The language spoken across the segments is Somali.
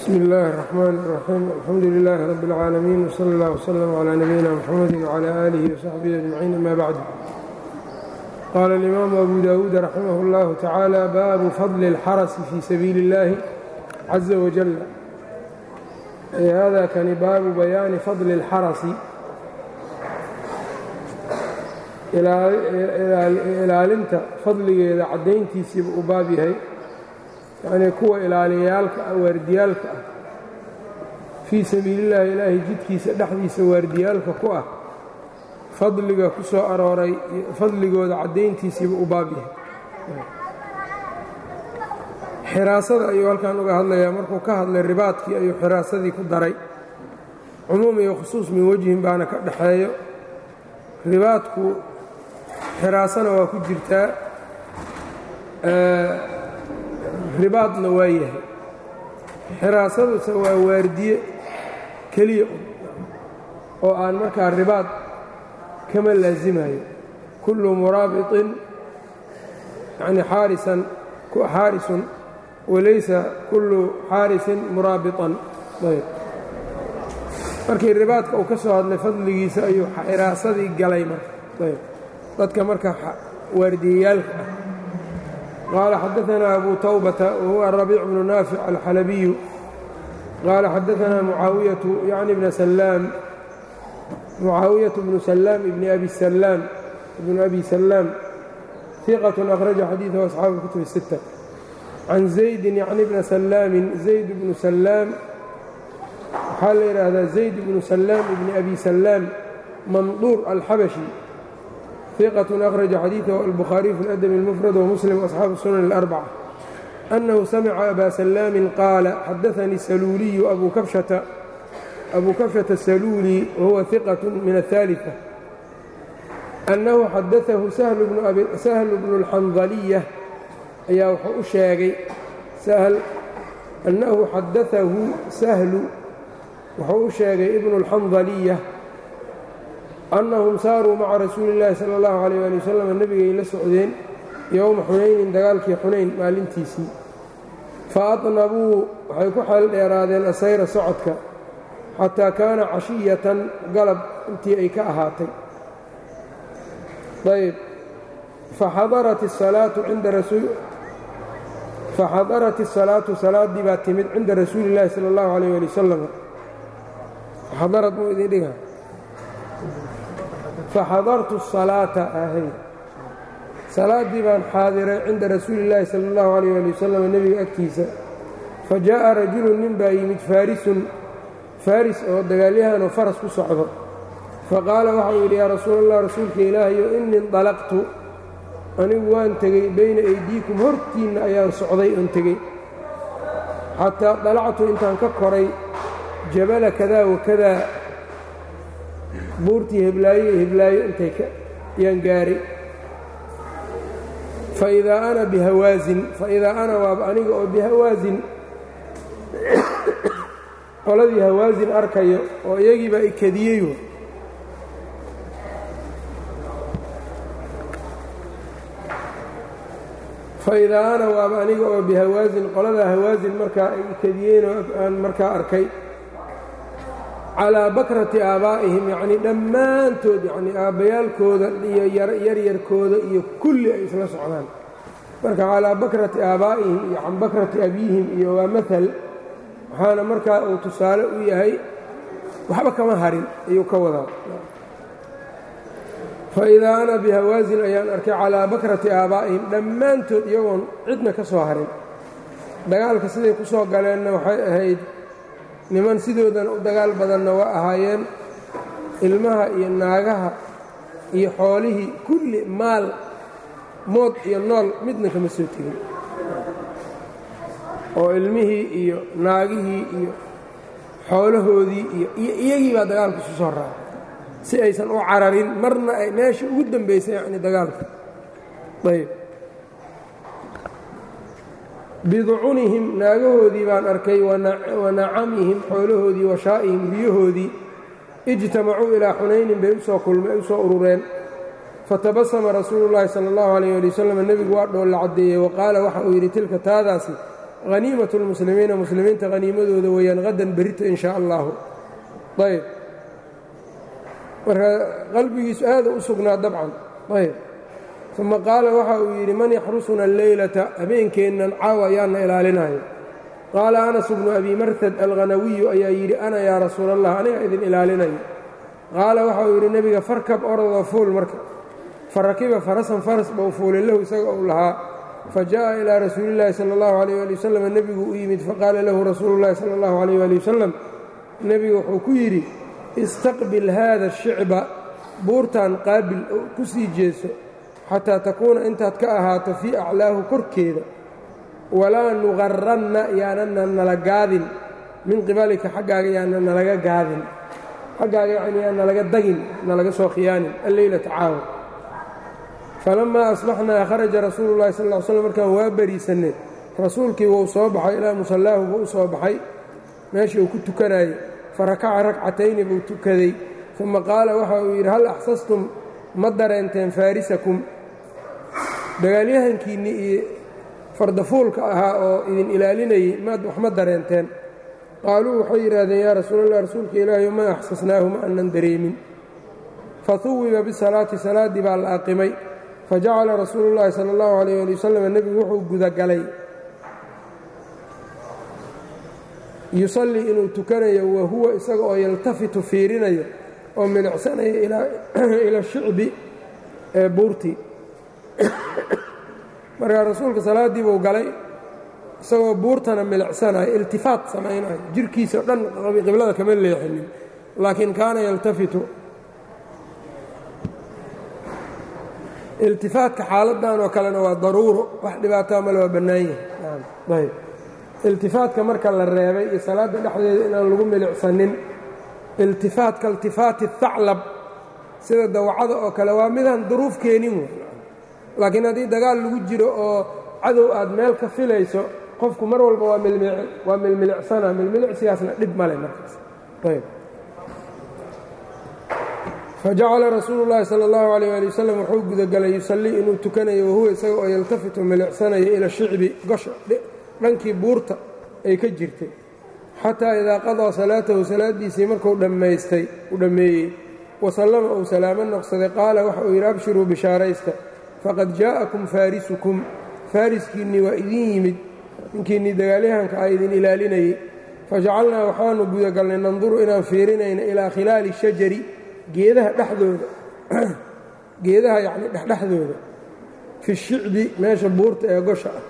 bsm اllaahi الرحmn الرaxيim alxamdu لilaahi rab اlcaalamiin wslى اllah wslm عlى nabiyina mxamadi wعlى alihi وsaxbihi aجmaciin ama bacd qaala اlimaamu abu dawuud raximah اllahu tacaala baabu fadli اlxarasi fii sabiili اllahi caza wajal hada kani baabu bayaani fadli اlxarasi ilaalinta fadligeeda caddayntiisiiba u baab yahay yacnii kuwa ilaaliyayaalka ah waardiyaalka ah fii sabiilillaahi ilaahay jidkiisa dhexdiisa waardiyaalka ku ah fadliga ku soo arooray fadligooda caddayntiisiiba u baab yahay xiraasada ayuu halkan uga hadlayaa markuu ka hadlay ribaadkii ayuu xiraasadii ku daray cumuum iyo khusuus min wejhin baana ka dhaxeeyo ribaadku xiraasana waa ku jirtaa ribaadna waa yahay xiraasaduse waa waardiye keliya oo aan markaa ribaad kama laasimayo kullu muraabiطin yani xaarisan xaarisun walaysa kullu xaarisin muraabiطan ayb markii ribaadka uu ka soo hadlay fadligiisa ayuu xiraasadii galay marka ayb dadka marka waardiyeyaalka ah qال xdثna أbو توبة وهو الربيع بن نافع الحلبي qال xdثna معاaوية يعني بن سلام معاaوية بن سلام بن أbي سلام بن أbي سلام ثقة أخرج xadيiثه أصحاaب الكتب الستة عن زيد يعني بن سلام زيد بن سلام waxaa la yidhaahdaa زيد بن سلام بن أbي سلام منdور الxبشي ثقة أخرج xadيiثه البخhاaري في الأdب المفرد ومسلم وأصحاaب السنن الأربعة أنه سمع أbا سلام قاaل xdثني السلuuلي أbو كبشة السلuuلي وهو ثقة من الثالثة أنه xadثه سهل بن الحنظلية ayaa wuxuu u sheegay أنه xadثه سهل wuxuu u sheegay بن الحنظلية annahum saaruu maca rasuuli illaahi sala allahu calayh waali wasalam nebigay la socdeen yowma xunaynin dagaalkii xunayn maalintiisii fa adnabuu waxay ku xeel dheeraadeen asayra socodka xataa kaana cashiyatan galab intii ay ka ahaatay ayb faxadarat asalaatu cinda faxadarat asalaatu salaaddii baa timid cinda rasuuli illaahi sala allahu calayh waali wasalam xadarad muu idin dhiga faxadartu الsalaaةa ahay salaaddii baan xaadiray cinda rasuuli اllaahi salى اllahu عalيyه ali wasalam nebiga agtiisa fajaءa rajulu nin baa yimid faarisun faaris oo dagaalyahanoo faras ku socdo faqaala waxau yidhi yaa rasuul allah rasuulka ilaahayo inii indalaqtu anigu waan tegey bayna aydiikum hortiinna ayaan socday oon tegey xataa dalactu intaan ka koray jabala kada wakadaa buurtii heblaayo iyo heblaayo intay yaan gaaray faidaa ana bihawaasin faidaa ana waaba aniga oo bihawaasin qoladii hawaasin arkayo oo iyagiibaa ikadiyeyo faidaa ana waaba aniga oo bihawaasin qoladaa hawaasin markaa ay ikadiyeenoo aan markaa arkay calaa bakrati aabaa'ihim yacnii dhammaantood yacnii aabbayaalkooda iyo yaryarkooda iyo kulli ay isla socdaan marka calaa bakrati aabaa'ihim iyo can bakrati abiihim iyo waa mahal waxaana markaa uu tusaale u yahay waxba kama harin ayuu ka wadaa fa idaa ana bihawaasin ayaan arkay calaa bakrati aabaa'ihim dhammaantood iyagoon cidna ka soo harin dagaalka siday ku soo galeenna waxay ahayd niman sidoodan u dagaal badanna waa ahaayeen ilmaha iyo naagaha iyo xoolihii kulli maal mood iyo nool midna kama soo tegin oo ilmihii iyo naagihii iyo xoolahoodii iyo iyo iyagii baa dagaalka isu soo raacay si aysan u cararin marna ay meesha ugu dambaysay yacni dagaalka ayb biducunihim naagahoodii baan arkay wa nacamihim xoolahoodii wa shaa'ihim riyahoodii ijtamacuu ilaa xunaynin bay usoo kulmay usoo urureen fatabasama rasuulu llaahi sala allahu calayh ali wasalam nebigu waa dhoolla caddeeyey wa qaala waxa uu yidhi tilka taadaasi haniimat lmuslimiina muslimiinta haniimadooda weeyaan hadan berito in shaa allahu ayb marka qalbigiisu aada u sugnaa dabcan ayb uma qaala waxa uu yidhi man yaxrusuna alleylata habeenkeennan caawa ayaana ilaalinayo qaala anas bnu abi martad alghanawiyu ayaa yidhi ana yaa rasuula allah aniga idin ilaalinayo qaala waxa uu yidhi nebiga farkab orodoo fuul marka fa rakiba farasan faras bau fuulay lahu isaga uu lahaa fa jaءa ilaa rasuuli اllaahi salى اllahu alayh ali wasalam nebigu u yimid faqaala lahu rasuulu اllahi salى اllahu alayh ali wasalam nebigu wuxuu ku yidhi istaqbil haada shicba buurtan qaabil oo ku sii jeeso xataa takuuna intaad ka ahaato fii aclaahu korkeeda walaa nuqaranna yaanana nala gaadin min qibalika xaggaaga yaana nalaga gaadin xaggaaga yacni yaa nalaga dagin nalaga soo khiyaanin alleylata caawa falammaa asbaxnaa kharaja rasuulu llahi sal ll slam markaan waa bariisanne rasuulkii wuu soo baxay ilaa musallaahu buu u soo baxay meeshii uu ku tukanayey fa rakaca ragcatayni buu tukaday uma qaala waxa uu yidhi hal axsastum ma dareenteen faarisakum dagaalyahankiinnii iyo fardafuulka ahaa oo idin ilaalinayey maad wax ma dareenteen qaaluu waxay yidhaahdeen yaa rasuulallah rasuulka ilaahi ma axsasnaahu ma aanan dareemin fahuwiba bisalaati salaaddii baa la aqimay fajacala rasuulu llaahi sala allahu alayh ali wasalam nebigu wuxuu gudagalay yusallii inuu tukanayo wa huwa isaga oo yaltafitu fiirinayo oo milicsanayo ila shicbi ee buurtii markaa rasuulka salaaddii buu galay isagoo buurtana milicsanayo iltifaat samaynayo jirhkiisa o dhan qiblada kama leexinin laakiin kaana yaltafitu iltifaatka xaaladdan oo kalena waa daruuro wax dhibaataa male waa bannaan yahay ayb iltifaatka marka la reebay iyo salaadda dhexdeeda inaan lagu milicsanin iltifaatka iltifaati haclab sida dawacada oo kale waa midaan duruuf keenin wey laakiin haddii dagaal lagu jiro oo cadow aad meel ka filayso qofku mar walba waa milmilicsana milmilicsigaasna dhib male markaas ayb fajacala rasuulu llaahi sala allahu alayh ali wasalam wuxuu gudagalay yusallii inuu tukanayo wahuwa isaga oo yaltafitu milicsanayo ila shicbi gosha dhankii buurta ay ka jirtay xataa idaa qadaa salaatahu salaaddiisii markuu dhammaystay uu dhammeeyey wasallama uu salaamo noqsaday qaala waxa uu yidhi abshiruu bishaaraysta faqad jaa'akum faarisukum faariskiinnii waa idin yimid ninkiinnii dagaalyahanka ah idin ilaalinayey fajacalnaa waxaanu gudagalnay nanduru inaan fiirinayna ilaa khilaali shajari geedaha dhexdooda geedaha yacni dhexdhexdooda fi shicbi meesha buurta ee gosha ah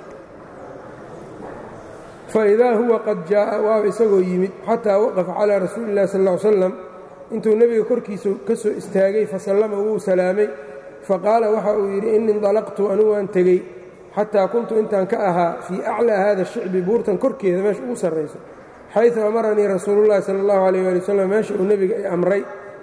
faidaa huwa qad jaa'a waaba isagoo yimid xataa waqafa calaa rasuuli illahi sal ll slam intuu nebiga korkiisa ka soo istaagay fasallama wuu salaamay faqaala waxa uu yidhi in indalaqtu anugu waan tegey xataa kuntu intaan ka ahaa fii aclaa hada shicbi buurtan korkeeda meesha ugu sarrayso xayثu amaranii rasuulullahi sala اllahu alayh ali wasalam meesha uu nebiga i amray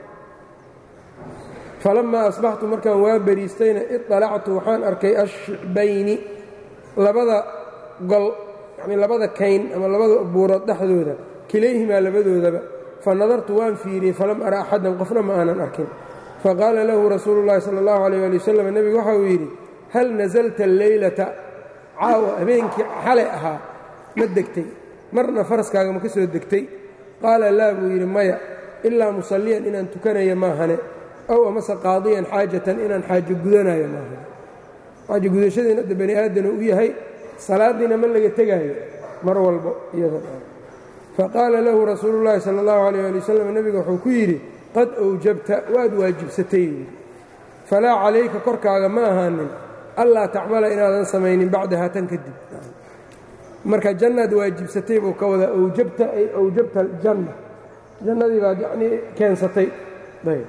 falammaa asbaxtu markaan waa beriistayna iطalactu waxaan arkay ashicbayni labada gol yacnii labada kayn ama labada buurood dhexdooda kilayhimaa labadoodaba fa nadartu waan fiiriyey falam ara axadan qofna ma aanan arkin faqaala lahu rasuulu llahi sala allahu alayh ali wasalam nebigu waxa uu yidhi hal nasalta alleylata caawa habeenkii xalay ahaa ma degtay marna faraskaaga ma ka soo degtay qaala laa buu yidhi maya ilaa musalliyan inaan tukanayo maahane ow amase qaadiyan xaajatan inaan xaajo gudanayo maahane xaajo gudashadiina hadda bani aadana u yahay salaadiina ma laga tegaayo mar walbo iyada faqaala lahu rasuulu llaahi sala allahu alayh ali wasalam nebiga wuxuu ku yidhi qad awjabta waad waajibsatay yidhi falaa calayka korkaaga ma ahaanin allaa tacmala inaadan samaynin bacdahaa tan kadib marka jannaad waajibsatay buu ka wadaa awjabta ay awjabta aljanna jannadii baad yacnii keensatay ayb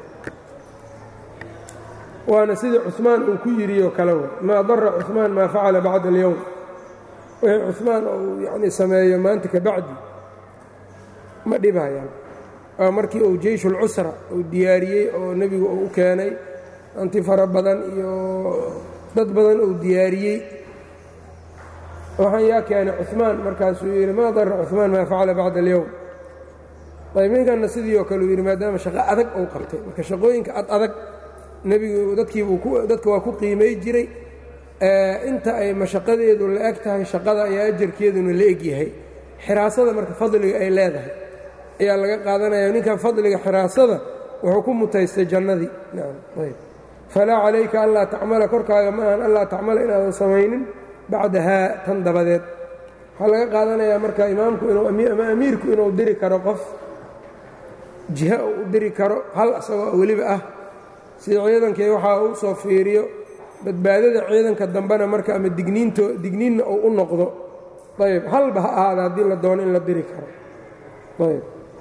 waana sidii cumaan uu ku yidhioo kale way maa dara cumaan maa facala bacda alyowm wixii cumaan uu yacnii sameeyo maanta ka bacdi ma dhibhayaan waa markii uu jeyshulcusra uu diyaariyey oo nebigu uu u keenay anti fara badan iyo dad badan uu diyaariyey waxaan yaa keenay cumaan markaasuu yidhi maa dara cumaan maa facala bacda alyowm ayb ninkanna sidii oo kale uu yidhi maadaama shaqo adag uu qabtay marka shaqooyinka ad adag nebigu dadkiibuu dadka waa ku qiimay jiray inta ay mashaqadeedu la eg tahay shaqada ayaa ajarkeeduna la eg yahay xiraasada marka fadliga ay leedahay ayaa laga qaadanaya ninkan fadliga xiraasada wuxuu ku mutaystay jannadii falaa calayka anlaa tacmala korkaaga ma ahan anlaa tacmala inaadan samaynin bacdahaa tan dabadeed waxaa laga qaadanayaa marka imaamku inuu ama amiirku inuu diri karo qof jiha uu u diri karo hal asagoo weliba ah sida ciidankii waxaa uu soo fiiriyo badbaadada ciidanka dambena marka ama digniinto digniinna uu u noqdo ayb halba ha ahaada haddii la doono in la diri karo ayb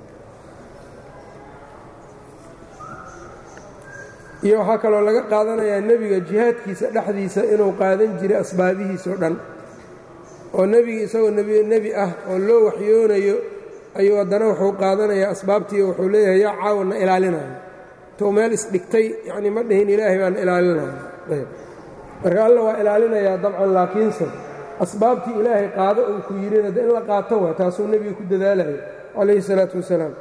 iyo waxaa kaloo laga qaadanayaa nebiga jihaadkiisa dhexdiisa inuu qaadan jiray asbaabihiisao dhan oo nebiga isagoo nebi ah oo loo waxyoonayo ayuu haddana wuxuu qaadanayaa asbaabtii wuxuu leeyahay yaa caawana ilaalinayo tou meel isdhigtay yacnii ma dhihin ilaahay baan ilaalinayo ayb marka alla waa ilaalinayaa dabcan laakiinse asbaabtii ilaahay qaado uu ku yidhina de in la qaato waa taasuu nebiga ku dadaalaya calayhi salaatu wasalaam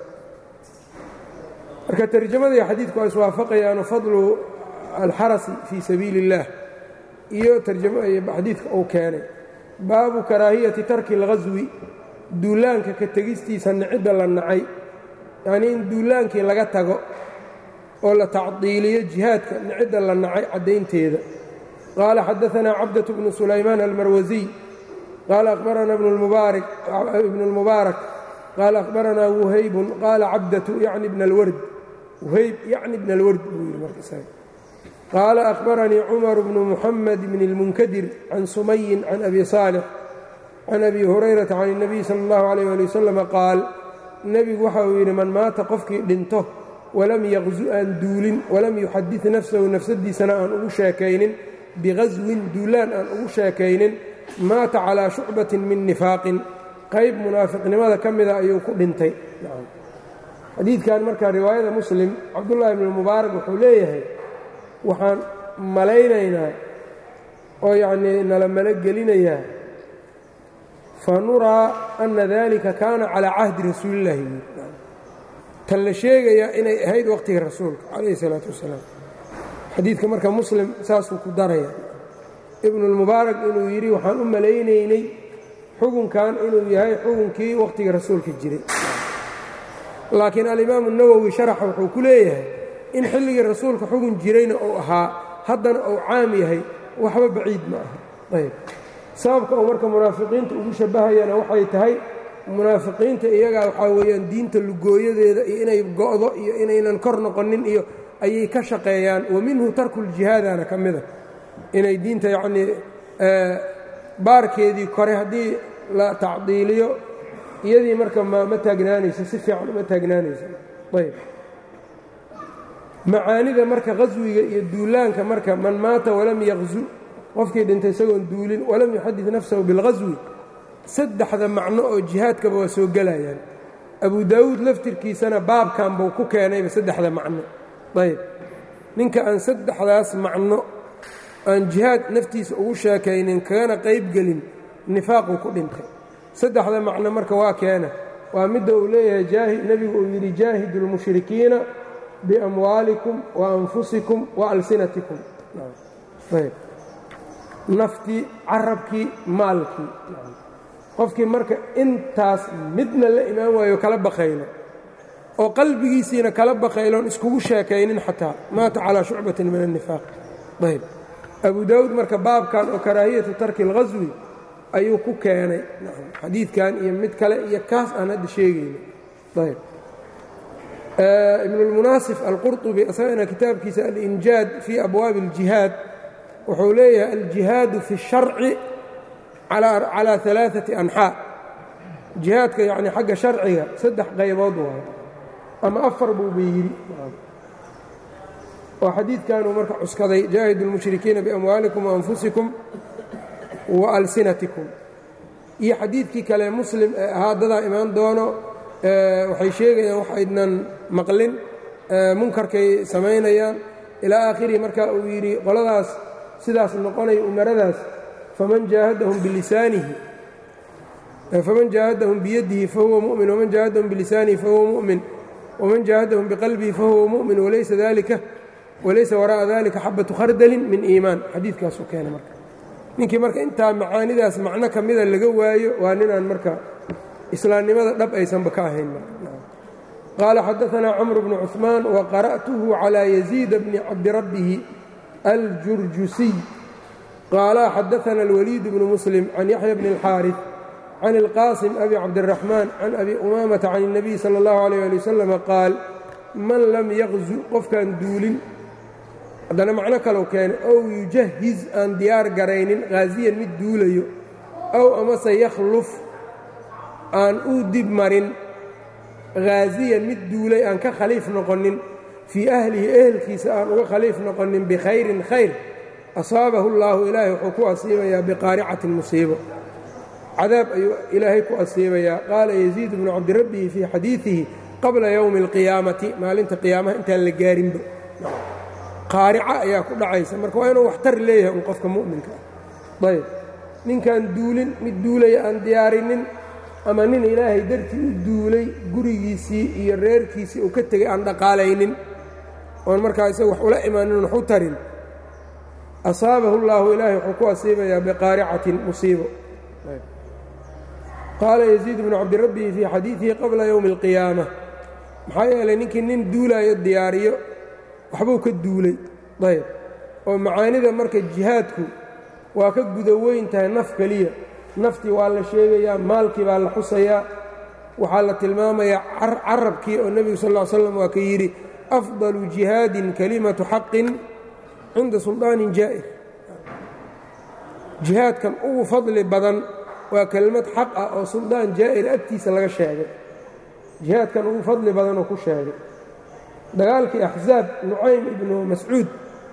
marka tarjamada iyo xadiidku waa iswaafaqayaano fadlu alxarasi fii sabiili اllah iyo xadiidka uu keenay baabu karaahiyati tarki اlghaswi duulaanka ka tegistiisa nicidda la nacay yacnii in duulaankii laga tago oo la tacdiiliyo jihaadka nicidda la nacay caddaynteeda qaala xadaanaa cabdaة bnu sulaymaan almarwasiy qaala akhbarana ibnu اlmubaarak qaala akhbaranaa wuhaybun qaala cabdatu yacni bna اlward whayb yacni bn alward buu yidhi markasaga qaala akhbaranii cumar bnu muxamed bn اlmunkadir can sumayin can abi saalix can abi hurayrata can الnabiy sala اllahu alayh ali wasalam qaal nebigu waxa uu yidhi man maata qofkii dhinto walam yaqzu aan duulin walam yuxadid nafsahu nafsadiisana aan ugu sheekaynin biqaswin duulaan aan ugu sheekaynin maata calaa shucbatin min nifaaqin qayb munaafiqnimada ka mida ayuu ku dhintay xadiidkan marka riwaayada muslim cabdullaahi ibnu mubaarak wuxuu leeyahay waxaan malaynaynaa oo yacnii nala malogelinayaa fa nuraa anna dalika kaana calaa cahdi rasuulillahi tan la sheegayaa inay ahayd waqhtiga rasuulka calayhi salaatu wasalaam xadiidka marka muslim saasuu ku daraya ibnulmubaarak inuu yidhi waxaan u malaynaynay xukunkan inuu yahay xukunkii wakhtiga rasuulka jiray laakiin alimaamu nawowi sharaxa wuxuu ku leeyahay in xilligii rasuulka xukun jirayna uu ahaa haddana uu caam yahay waxba baciid ma aha ayb sababka uu marka munaafiqiinta ugu shabbahayana waxay tahay munaafiqiinta iyagaa waxaa weeyaan diinta lugooyadeeda iyo inay go'do iyo inaynan kor noqonin iyo ayay ka shaqeeyaan wa minhu tarkuljihaadana ka mida inay diinta yacnii baarkeedii kore haddii la tacdiiliyo iyadii marka ma ma taagnaanayso si fiican uma taagnaanayso ayb macaanida marka qaswiga iyo duulaanka marka man maata walam yaqzu qofkii dhintay isagoon duulin walam yuxadid nafsahu bilqaswi saddexda macno oo jihaadkaba waa soo gelayaan abu daawuud laftirkiisana baabkan buu ku keenayba saddexda macno ayb ninka aan saddexdaas macno aan jihaad naftiisa ugu sheekaynin kagana qaybgelin nifaaquu ku dhintay saddexda macno marka waa keena waa midda uu leeyahay nebigu uu yidhi jaahidu lmushrikiina biamwaalikum wa anfusikum wa alsinatikum naftii carabkii maalkii qofkii marka intaas midna la imaan waayo kala bakaylo oo qalbigiisiina kala bakayloon iskugu sheekaynin xataa maata calaa shucbatin min annifaaq ayb abu daawuud marka baabkan oo karaahiyatu tarki اlghaswi ayuu ku keenay xadiidkan iyo mid kale iyo kaas aan hadda sheegayno ayb ibnulmunaasif alqurطubi isagana kitaabkiisa alinjaad fii abwaabi اljihaad wuxuu leeyahay aljihaadu fi الsharci calى ثalaaثaةi anxaa jihaadka yani xagga sharciga saddex qaybood waayo ama afar buuba yidhi oo xadiidkanuu marka cuskaday jaahidu اlmushrikiina biamwaalikum waanfusikum wa alsinatikum iyo xadiidkii kale muslim ee ahaa dadaa imaan doono waxay sheegayaan wax aydnan maqlin munkarkay samaynayaan ilaa aakhirihi marka uu yidhi qoladaas sidaas noqonaya umaradaas faman jaahadahum bilisaanihi faman jaahadahum biyadihi fahuwa mu'min waman jaahadahum bilisaanihi fahuwa mu'min waman jaahadahum biqalbihi fahuwa mu'min walaysa dalika walaysa waraa'a dalika xabatu khardalin min iimaan xadiidkaasuu keena marka ninkii marka intaa macaanidaas macno ka mida laga waayo waa ninaan marka islaamnimada dhab aysanba ka ahayn qaala xadaanaa camr bnu cuثmaan waqara'tuhu calىa yaziida bni cabdirabbihi aljurjusiy qaala xadaana alwaliid bnu muslim can yaxya bni اlxaariث can اlqaasim abi cabdiraxmaan can abi umaamata can الnabiy salى اllahu عalيyه ali wasalam qaal man lam yaqzu qofkaan duulin haddana macno kalau keenay ow yujahiz aan diyaar garaynin haasiyan mid duulayo ow amase yakhluf aan u dib marin haasiyan mid duulay aan ka khaliif noqonin fii ahlihi ehelkiisa aan uga khaliif noqonin bikhayrin khayr asaabahu اllaahu ilaahay wuxuu ku asiibayaa biqaaricatin musiibo cadaab ayuu ilaahay ku asiibayaa qaala yaziid bnu cabdirabbihi fii xadiidihi qabla yowmi اlqiyaamati maalinta qiyaamaha intaan la gaarinba qaarica ayaa ku dhacaysa marka waa inuu waxtar leeyahay un qofka mu'minka ah ayb ninkaan duulin mid duulaya aan diyaarinin ama nin ilaahay dartii u duulay gurigiisii iyo reerkiisii uu ka tegay aan dhaqaalaynin oon markaa isaga wax ula imaanin wax u tarin asaabahu اllaahu ilaahay wuxuu ku asiibayaa biqaaricatin musiibo qaala yaziid bnu cabdirabbihi fii xadiidihi qabla yowmi اlqiyaama maxaa yeelay ninkii nin duulaayo diyaariyo waxbuu ka duulay ayb oo macaanida marka jihaadku waa ka guda weyn tahay naf keliya naftii waa la sheegayaa maalkii baa la xusayaa waxaa la tilmaamayaa carabkii oo nebigu sal ll slam waa ka yidhi afdalu jihaadin kalimatu xaqin cinda suldaanin jaa'ir jihaadkan ugu fadli badan waa kelimad xaq ah oo suldaan jaa'ir agtiisa laga sheegay jihaadkan ugu fadli badan oo ku sheegay dagaalkii axzaab nucaym ibnu mascuud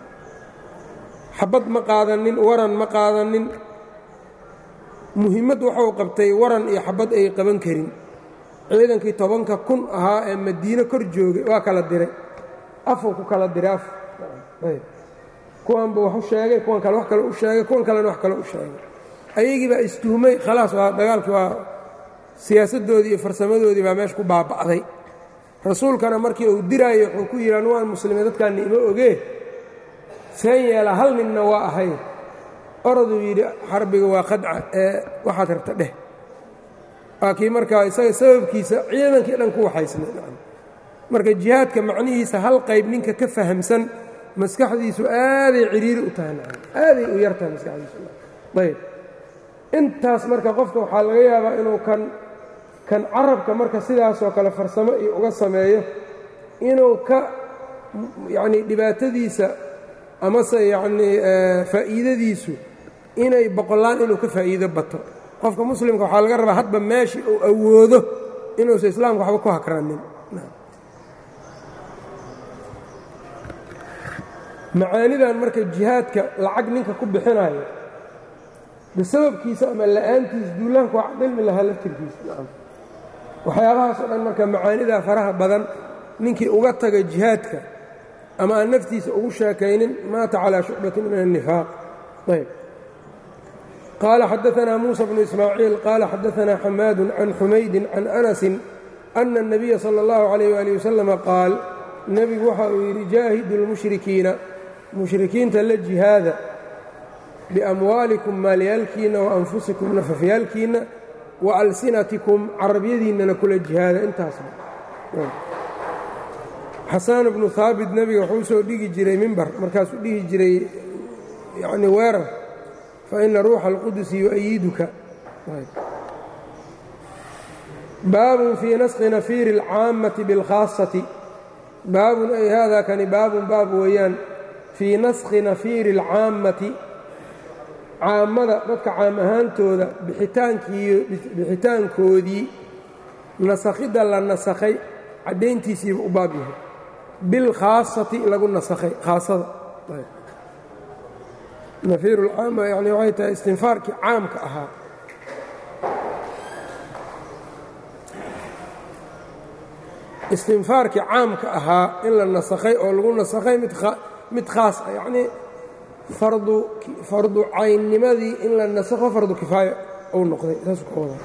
xabad ma qaadanin waran ma qaadanin muhimmad waxuu qabtay waran iyo xabad ay qaban karin ciidankii tobanka kun ahaa ee madiine kor joogay waa kala diray afuu ku kala diray af kuwanba wax u sheegay kuwan kale wax kale u sheegay kuwan kalena wax kale u sheegay ayagii baa istuhmay khalaas waa dagaalkii waa siyaasaddoodii iyo farsamadoodii baa meesha ku baaba'day rasuulkana markii uu diraayo wuxuu ku yidhi anu waan muslimiin dadkaanna ima ogee seen yeela hal ninna waa ahay oroduu yidhi xarbiga waa qadca ee waxaad rabta dheh waa kii markaa isaga sababkiisa ciidankii dhan ku waxaysnay marka jihaadka macnihiisa hal qayb ninka ka fahamsan maskaxdiisu aaday ciriiri u tahay aaday u yar tahay maskaxdiisu ayb intaas marka qofka waxaa laga yaabaa inuu kan kan carabka marka sidaasoo kale farsamo iyo uga sameeyo inuu ka yacnii dhibaatadiisa amase yacnii faa'iidadiisu inay boqollaan inuu ka faa'iido bato qofka muslimka waxaa laga rabaa hadba meeshii uu awoodo inuusan islaamka waxba ku hakranin macaanidan marka jihaadka lacag ninka ku bixinayo bisababkiisa ama la'aantiis duulaanku waa cilmi lahaa laftirkiisa waxyaabahaas oo dhan marka macaanidaa faraha badan ninkii uga taga jihaadka ama aan naftiisa ugu sheekaynin maata calaa shucbatin min الnifaaq ayb qaala xadaanaa muusa bnu ismaaciil qaala xadaanaa xamaadu can xumaydin can anasin ana الnabiya salى اllahu عalayh ali wasalama qaal nebigu waxa uu yidhi jaahidu اlmushrikiina mushrikiinta la jihaada biamwaalikum maalyaalkiinna wa anfusikum nafafyaalkiinna wa alsinatikum carabyadiinnana kula jihaada intaasba xasaan bnu haabit nebiga wuxuu usoo dhigi jiray mimbar markaasuu dhihi jiray yacni weerar fa ina ruuxa alqudusi yu-ayiduka baabun fii naskhi nafiiri اlcaammati biاlkhaasati baabun ay haadaa kani baabun baab weeyaan fii naskhi nafiiri اlcaammati caammada dadka caam ahaantooda bixitaankiiyo bixitaankoodii nasakhidda la nasakhay caddayntiisiiba u baab yahay bilkhaasati lagu nasakhay khaasada nafiiru lcaama yani waxay tahay istinfaarkii caamka ahaa istinfaarkii caamka ahaa in la nasakhay oo lagu nasakhay mid khaas ah yacnii fardu fardu caynnimadii in la nasakho fardu kifaaya uu noqday saasuu ka wadaa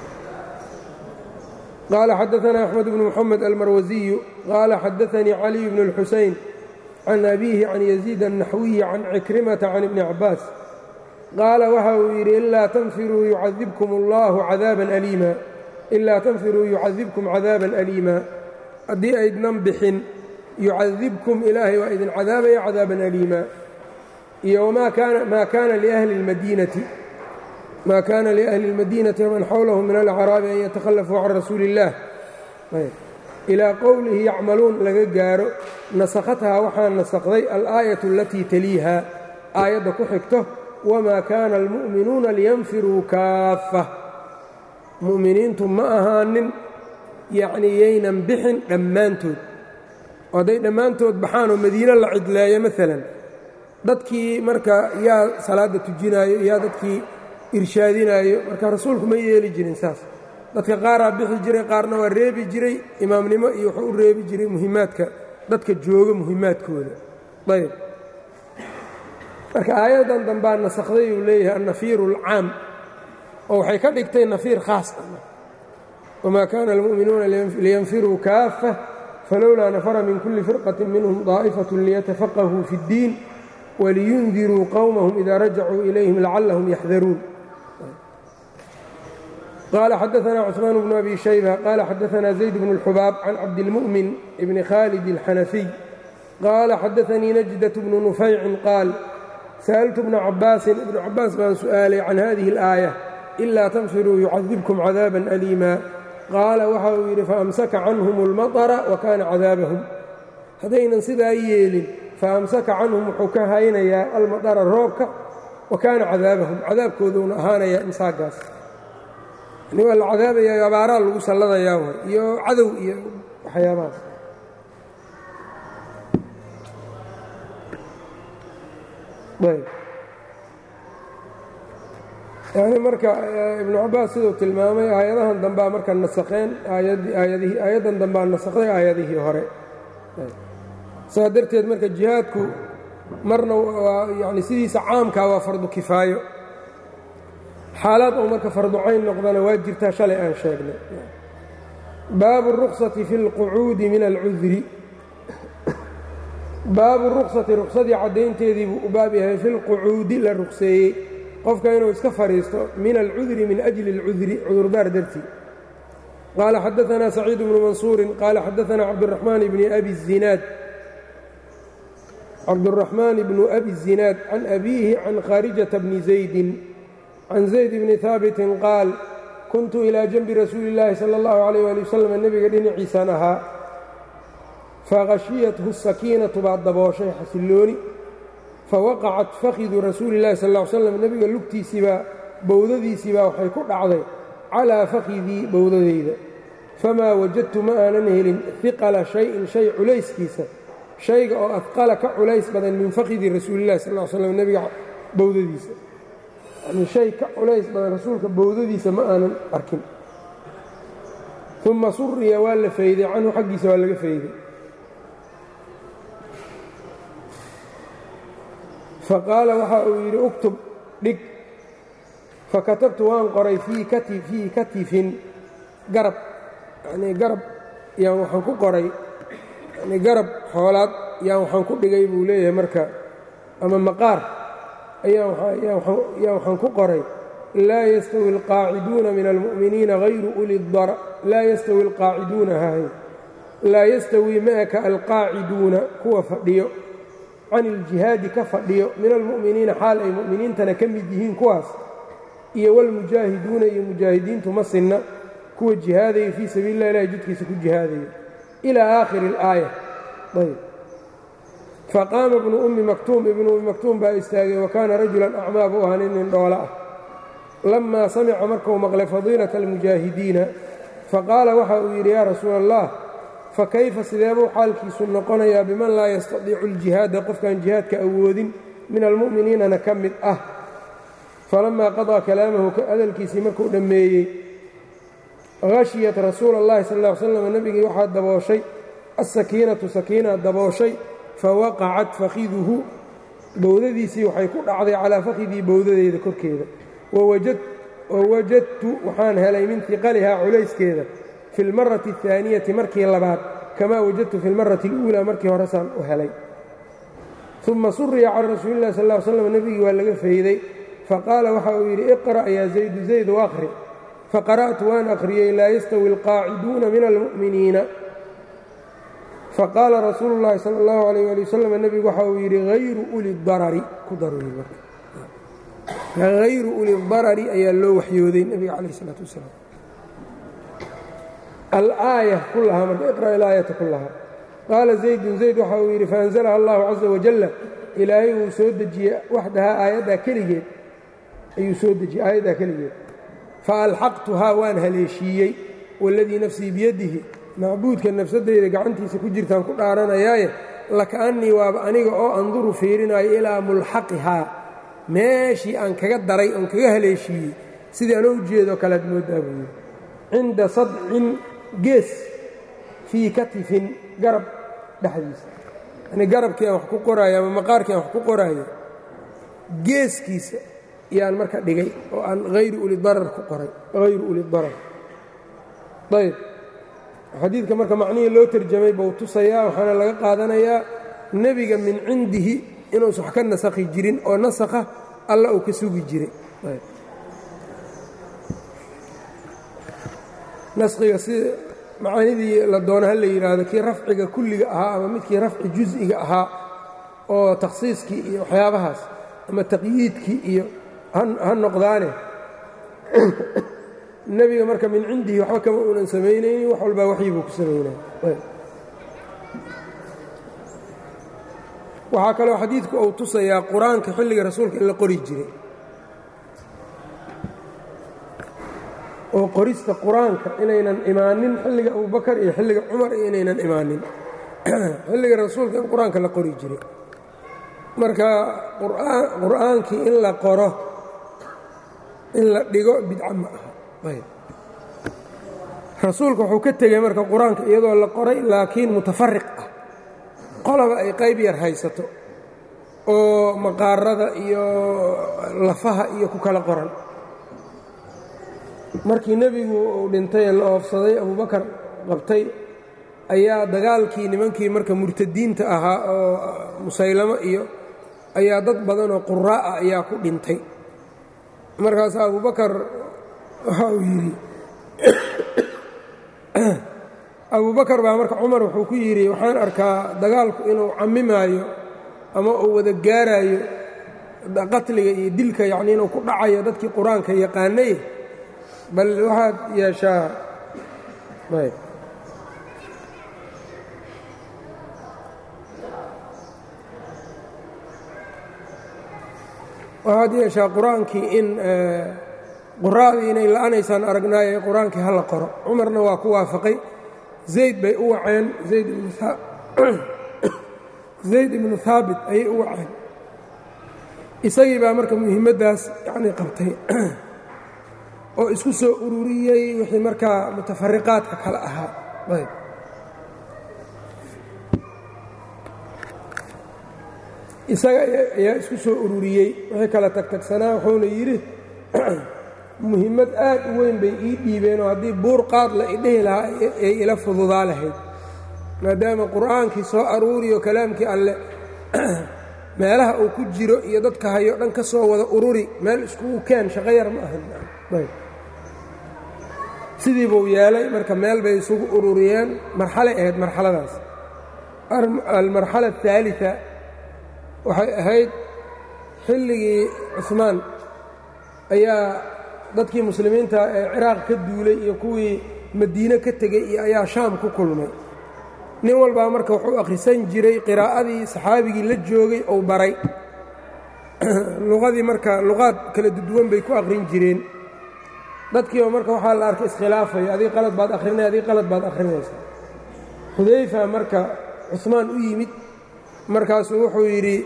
qaala xadaanaa axmed bnu moxamed almarwasiyu qaala xadaanii caliy bnu اlxuseyn can abiihi can yaziid الnaxwiyi can cikrimata can ibni cabaas qaala waxa uu yidhi ilaa tanfiruu yucadibkum allahu cadaaban aliima ilaa tanfiruu yucadibkum cadaaban aliima haddii aydnan bixin yucadibkum ilaahay waa idin cadaabaya cadaaban aliima iyo maa kaana liahli اlmadiinati ma kaana liahli اlmadiinati waman xawlahum min alacraabi an yatakhallafuu can rasuuli اllah ilaa qowlihi yacmaluun laga gaaro nasakhathaa waxaa nasakday alaayatu alatii taliiha aayadda ku xigto wamaa kaana almu'minuuna liyanfiruu kaaffa mu'miniintu ma ahaanin yacnii yaynan bixin dhammaantood oo hadday dhammaantood baxaanoo madiino la cidleeyo maalan dadkii marka yaa salaadda tujinaayo yaa dadkii irshaadinaayo marka rasuulku ma yeeli jirin saas dadka qaaraa bixi jiray qaarna waa reebi jiray imaamnimo iyo wuxuu u reebi jiray muhimaadka dadka jooga muhimaadkooda ayb marka aayaddan dambaa nasakday uu leeyahay annafiiru alcaam oo waxay ka dhigtay nafiir khaas ah wamaa kaana almu'minuuna liyanfiruu kaaffa falowlaa nafara min kulli firqatin minhum daa'ifatun liyatafaqahuu fi اddiin waliyundiruu qowmahum idaa rajacuu ilayhim lacallahum yaxdaruun qال xdثna cثmaan بن أbي شhيبة qال xdثna زayd بن الxbاab can cabdالmؤmin بn khاlد الxنفي qال xdثnii نجدة بن نufayci qaal sألtu بن cabاasi iبن cabaas baan su'aalay can hadihi الآية إlا تnfiruu يucadibكم cadاabا أlيima qaala waxa uu yidhi faأmsaka canهm الmaطرa وkana cadاabahم haddaynan sidaa yeelin faأmsaka canهum wuxuu ka haynayaa almaطra roobka وakaana cadاabahum cadaabkooduuna ahaanaya imsaagaas yani waa la cadaabaya abaaraa lagu salladayaa way iyo cadow iyo waxyaabahaas ayb yani marka ibnu cabaas siduu tilmaamay aayadahan dambaa marka nasakheen aayadihii aayaddan dambaa nasakday aayadihii hore saa darteed marka jihaadku marna waa yani sidiisa caamkaa waa fardu kifaayo xaalaad uu marka farducayn noqdana waa jirtaa shalay aan sheegnay baabu الruksati fi اlqucuudi min alcudri baabu ruksati ruksadii caddaynteedii buu u baab yahay fi lqucuudi la rukseeyey qofka inuu iska fadhiisto min alcudri min ajli اlcudri cudurdaar dartii qaala xadaثna saciid bnu mansuuri qaala xadaثna cabdالraxmaan bni abi الzinaad cabdالraxmaan bnu abi الzinaad can abiihi can khaarijata bni zaydi can zayd bni haabitin qaal kuntu ilaa janbi rasuuli اllaahi salى اllahu عalيyh ali wasalam nebiga dhinaciisaan ahaa faqashiyathu sakiinatu baa dabooshay xasillooni fawaqacat fakhidu rasuuli اllahi sal ly slam nebiga lugtiisiibaa bowdadiisiibaa waxay ku dhacday calaa fakhidii bowdadayda famaa wajadtu ma aanan helin hiqala shayin shay culayskiisa shayga oo adqala ka culays badan min fakhidi rasuulillahi sal l slam nebiga bowdadiisa yani shay ka culays badan rasuulka bowdadiisa ma aanan arkin uma suriya waa la fayday canhu xaggiisa waa laga fayday faqaala waxa uu yidhi uktub dhig fakatabtu waan qoray fii fii katifin garab yanii garab yaan waxaan ku qoray yani garab xoolaad yaan waxaan ku dhigay buu leeyahay marka ama maqaar ayaan waxaan ku qoray laa yastawi alqaaciduuna min almu'miniina hayru uli dar laa yastawi alqaaciduuna hahay laa yastawii maaka alqaaciduuna kuwa fadhiyo can iljihaadi ka fadhiyo min almu'miniina xaal ay mu'miniintana ka mid yihiin kuwaas iyo wاlmujaahiduuna iyo mujaahidiintu ma sinna kuwa jihaadaya fii sabiili lah ilahi jidkiisa ku jihaadaya ilaa aakhiri اlaaya ayb faqaama ibnu ummi maktuum ibnu ummi maktuum baa istaagay wa kaana rajulan acmaa buu ahaa nin nin dhoola ah lamaa samica markuu maqlay fadiilata almujaahidiina faqaala waxa uu yidhi yaa rasuula allah fakayfa sideebuu xaalkiisu noqonayaa biman laa yastadiicu aljihaada qofkaan jihaadka awoodin min almu'miniinana ka mid ah falamaa qadaa kalaamahu hadalkiisii markuu dhammeeyey hashiyat rasuula اllahi sal ll ly slam nebigii waxaa dabooshay alsakiinatu sakiina dabooshay fawaqacat fakhiduhu bowdadiisii waxay ku dhacday calaa fakhidii bowdadeyda korkeeda wawajadtu waxaan helay min hiqalihaa culayskeeda fi اlmarati الثaaniyati markii labaad kamaa wajadtu fi اlmarati اluulaa markii horesaan u helay uma suriya can rasuuli اllahi sal ly slam nebigii waa laga fayday faqaala waxa uu yidhi iqra' yaa zaydu zayd waqri faqara'tu waan akhriyey laa yastawi alqaaciduuna min almu'miniina faqaala rasuulu llaahi sala allahu alayh ali wasalam nebigu waxa uu yidhi hayru uli darari ku darhayru uli darari ayaa loo waxyooday nebiga calayh isalaatu wasalaam alaaya kullahaa marka iqra' ilaayata kullahaa qaala zaydun zayd waxa uu yidhi faanzalaha allahu caza wajalla ilaahay wuu soo dejiyey waxdahaa aayaddaa keligeed ayuu soo dejiyey aayaddaa keligeed faalxaqtuhaa waan haleeshiiyey waladii nafsii biyadihi macbuudka nafsadeyda gacantiisa ku jirtaan ku dhaaranayaaye lakaannii waaba aniga oo anduru fiirinayo ilaa mulxaqihaa meeshii aan kaga daray oon kaga haleeshiiyey sidii anoo ujeedoo kalead mooddaa buu yidhi cinda sadcin gees fii katifin garab dhexdiisa yani garabkii aan wax ku qoraayo ama maqaarkii aan wax ku qoraayo geeskiisa yaan marka dhigay oo aan hayru ulidarar ku qoray hayru ulidarar ayb xadiidka marka macnihii loo terjamay buu tusayaa waxaana laga qaadanayaa nebiga min cindihi inuusan wax ka nasakhi jirin oo nasakha alla uu ka sugi jiray naskhiga si macaanidii la doono ha la yidhaahdo kii rafciga kulliga ahaa ama midkii rafci jus'iga ahaa oo takhsiiskii iyo waxyaabahaas ama taqyiidkii iyo ha noqdaane nebiga marka min cindihi waxba kama uunan samaynaynin wax walbaa waxyi buu ku samaynaya waxaa kaloo xadiidku uu tusayaa qur-aanka xilliga rasuulka in la qori jiray oo qorista qur-aanka inaynan imaanin xilliga abubakar iyo xilliga cumar iyo inaynan imaanin xilliga rasuulka in qur-aanka la qori jiray marka qur'aankii in la qoro in la dhigo bidca ma aha rasuulka wuxuu ka tegey marka qur-aanka iyadoo la qoray laakiin mutafariq ah qolaba ay qayb yar haysato oo maqaarada iyo lafaha iyo ku kala qoran markii nebigu uu dhintay la oofsaday abubakar qabtay ayaa dagaalkii nimankii marka murtadiinta ahaa oo musaylamo iyo ayaa dad badan oo quraa'a ayaa ku dhintay markaas abubakar waxa uu yidhi abubakar baa marka cumar wuxuu ku yidhi waxaan arkaa dagaalku inuu cammimaayo ama uu wada gaaraayo qatliga iyo dilka yacni inuu ku dhacayo dadkii qur-aanka yaqaanay bal waxaad yeeshaa ayb waxaad yeeshaa qur-aankii in quraadii inay la'anaysaan aragnaaye qur-aankii ha la qoro cumarna waa ku waafaqay zayd bay u waceen zayd ibnu haabit ayay u waceen isagii baa marka muhiimaddaas yacnii qabtay oo isku soo ururiyey wixii markaa mutafariqaadka kale ahaa ayb isaga ayaa isku soo ururiyey wixii kala tagtagsanaa wuxuuna yidhi muhimmad aad u weyn bay ii dhiibeenoo haddii buur qaad la idhihi lahaa ay ila fududaa lahayd maadaama qur'aankii soo aruuriyo kalaamkii alle meelaha uu ku jiro iyo dadka hayo dhan ka soo wada ururi meel iskugu keen shaqo yar ma ahan sidii buu yeelay marka meel bay isugu ururiyeen marxalay ahayd marxaladaas almarxala aلثaaliثa waxay ahayd xilligii cusmaan ayaa dadkii muslimiinta ee ciraaq ka duulay iyo kuwii madiine ka tegey iyo ayaa shaam ku kulmay nin walbaa marka wuxuu akhrisan jiray qiraa'adii saxaabigii la joogay ou baray luqadii marka luqaad kala duduwan bay ku akhrin jireen dadkiiba marka waxaa la arkay iskhilaafaya adii qalad baad akhrinay adii qalad baad akhrinaysaa xudayfa marka cusmaan u yimid markaasuu wuxuu yidhi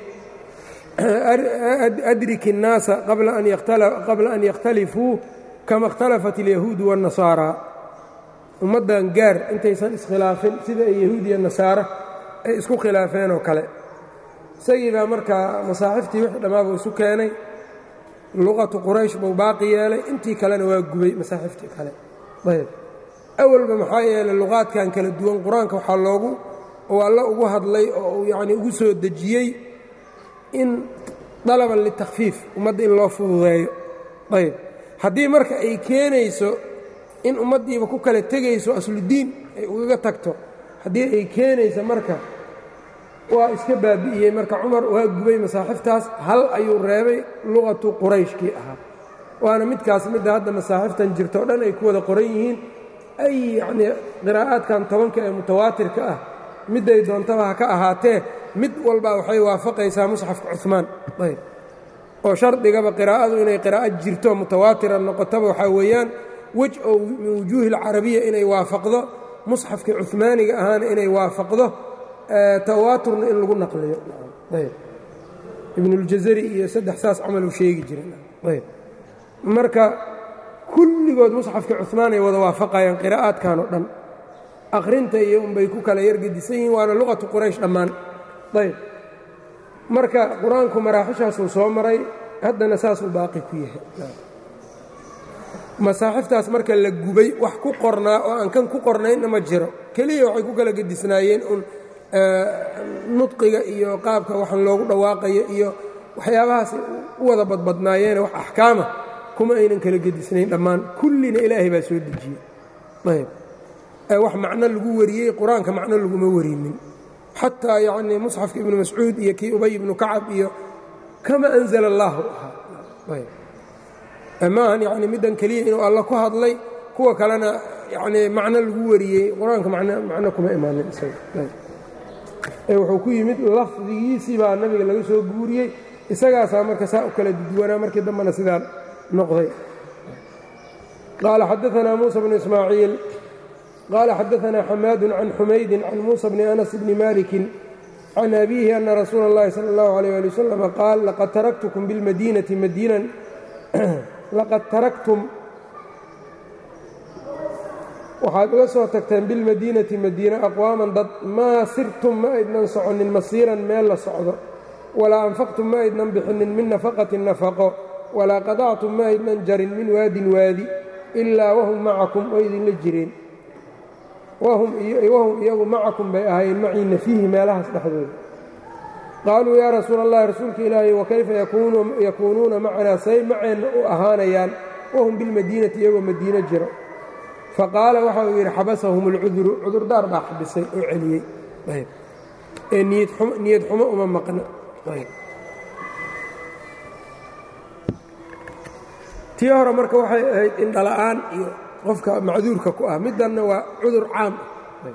adrik الnaasa qabla an yakhtalifuu kama اkhtalafat اlyahuudu wالnasaara ummaddan gaar intaysan iskhilaafin sida ay yahuud iyo nasaara ay isku khilaafeen oo kale isagii baa markaa masaaxiftii wixii dhammaabuu isu keenay luqatu quraysh buu baaqi yeelay intii kalena waa gubay masaaxiftii kale ayb awalba maxaa yeelay luqaadkan kala duwan qur-aanka waxaa loogu oo alla ugu hadlay oo uu yacnii ugu soo dejiyey in dalaban litakfiif ummadda in loo fududeeyo ayb haddii marka ay keenayso in ummaddiiba ku kala tegayso asludiin ay ugaga tagto haddii ay keenayso marka waa iska baabi'iyey marka cumar waa gubay masaaxiftaas hal ayuu reebay luqatu qurayshkii ahaa waana midkaas midda hadda masaaxiftan jirto o dhan ay ku wada qoran yihiin ay yacnii qiraa'aadkan tobanka ee mutawaatirka ah midday doontaba ha ka ahaatee mid walba waxay waafaqaysaa musxafka cumaan ayb oo shardigaba qiraa'adu inay qiraa'ad jirto mutawaatira noqotaba waxaa weeyaan wej oo min wujuuhi alcarabiya inay waafaqdo musxafkii cumaaniga ahaana inay waafaqdo tawaaturna in lagu naqliyo ayb ibnuljazari iyo saddex saas camal uu sheegi jiray marka kulligood musxafkii cumaan ay wada waafaqayaan qiraa'aadkan oo dhan akhrinta iyo unbay ku kala yargedisan yihiin waana luqatu quraysh dhammaan ayb marka qur-aanku maraaxishaasuu soo maray haddana saasuu baaqi ku yahay masaaxiftaas marka la gubay wax ku qornaa oo aan kan ku qornaynna ma jiro keliya waxay ku kala gedisnaayeen un nudqiga iyo qaabka waxaan loogu dhawaaqayo iyo waxyaabahaas u wada badbadnaayeene wax axkaama kuma aynan kala gedisnayn dhammaan kullina ilaahay baa soo dejiyey ayb wax macno lagu wariyey qur-aanka macno laguma warinin xataa yacnii musxafka ibnu mascuud iyo kii ubay ibnu kacab iyo kama anzala allaahu ahaa maahan yani middan keliya inuu alla ku hadlay kuwa kalena yanii macno lagu wariyey qur-aanka macno kuma imaanin wuxuu ku yimid lafdigiisii baa nabiga laga soo guuriyey isagaasaa marka saa u kala duwanaa markii dambena sidaa noqday qaala xadaanaa muusa bnu ismaaciil qaala xadaanaa xamaadu can xumaydin can muusa bni anas bni malikin can abiihi ana rasuula اllahi salى اllahu alيyh ali wasalam qaal laqad taraktukum bilmadiinati madiinan laqad taraktum waxaad uga soo tagteen bilmadiinati madiina aqwaaman dad maa sirtum ma aydnan soconin masiiran meel la socdo walaa anfaqtum ma aydnan bixinin min nafaqatin nafaqo walaa qadactum ma aydnan jarin min waadin waadi ilaa wahum macakum oo idinla jireen wahum iyagu macakum bay ahaayeen maciina fiihi meelahaas dhexdooda qaaluu yaa rasuula allahi rasuulka ilaahay wakayfa yakuunuuna macanaa say maceenna u ahaanayaan wahum bilmadiinati iyagoo madiino jiro faqaala waxa uu yidhi xabasahum اlcuduru cudurdaar baa xabisay oo celiyey ee niyad xumo uma maqna tii hore marka waxay ahayd indhala'aan iyo qofka macduurka ku ah middanna waa cudur caam ah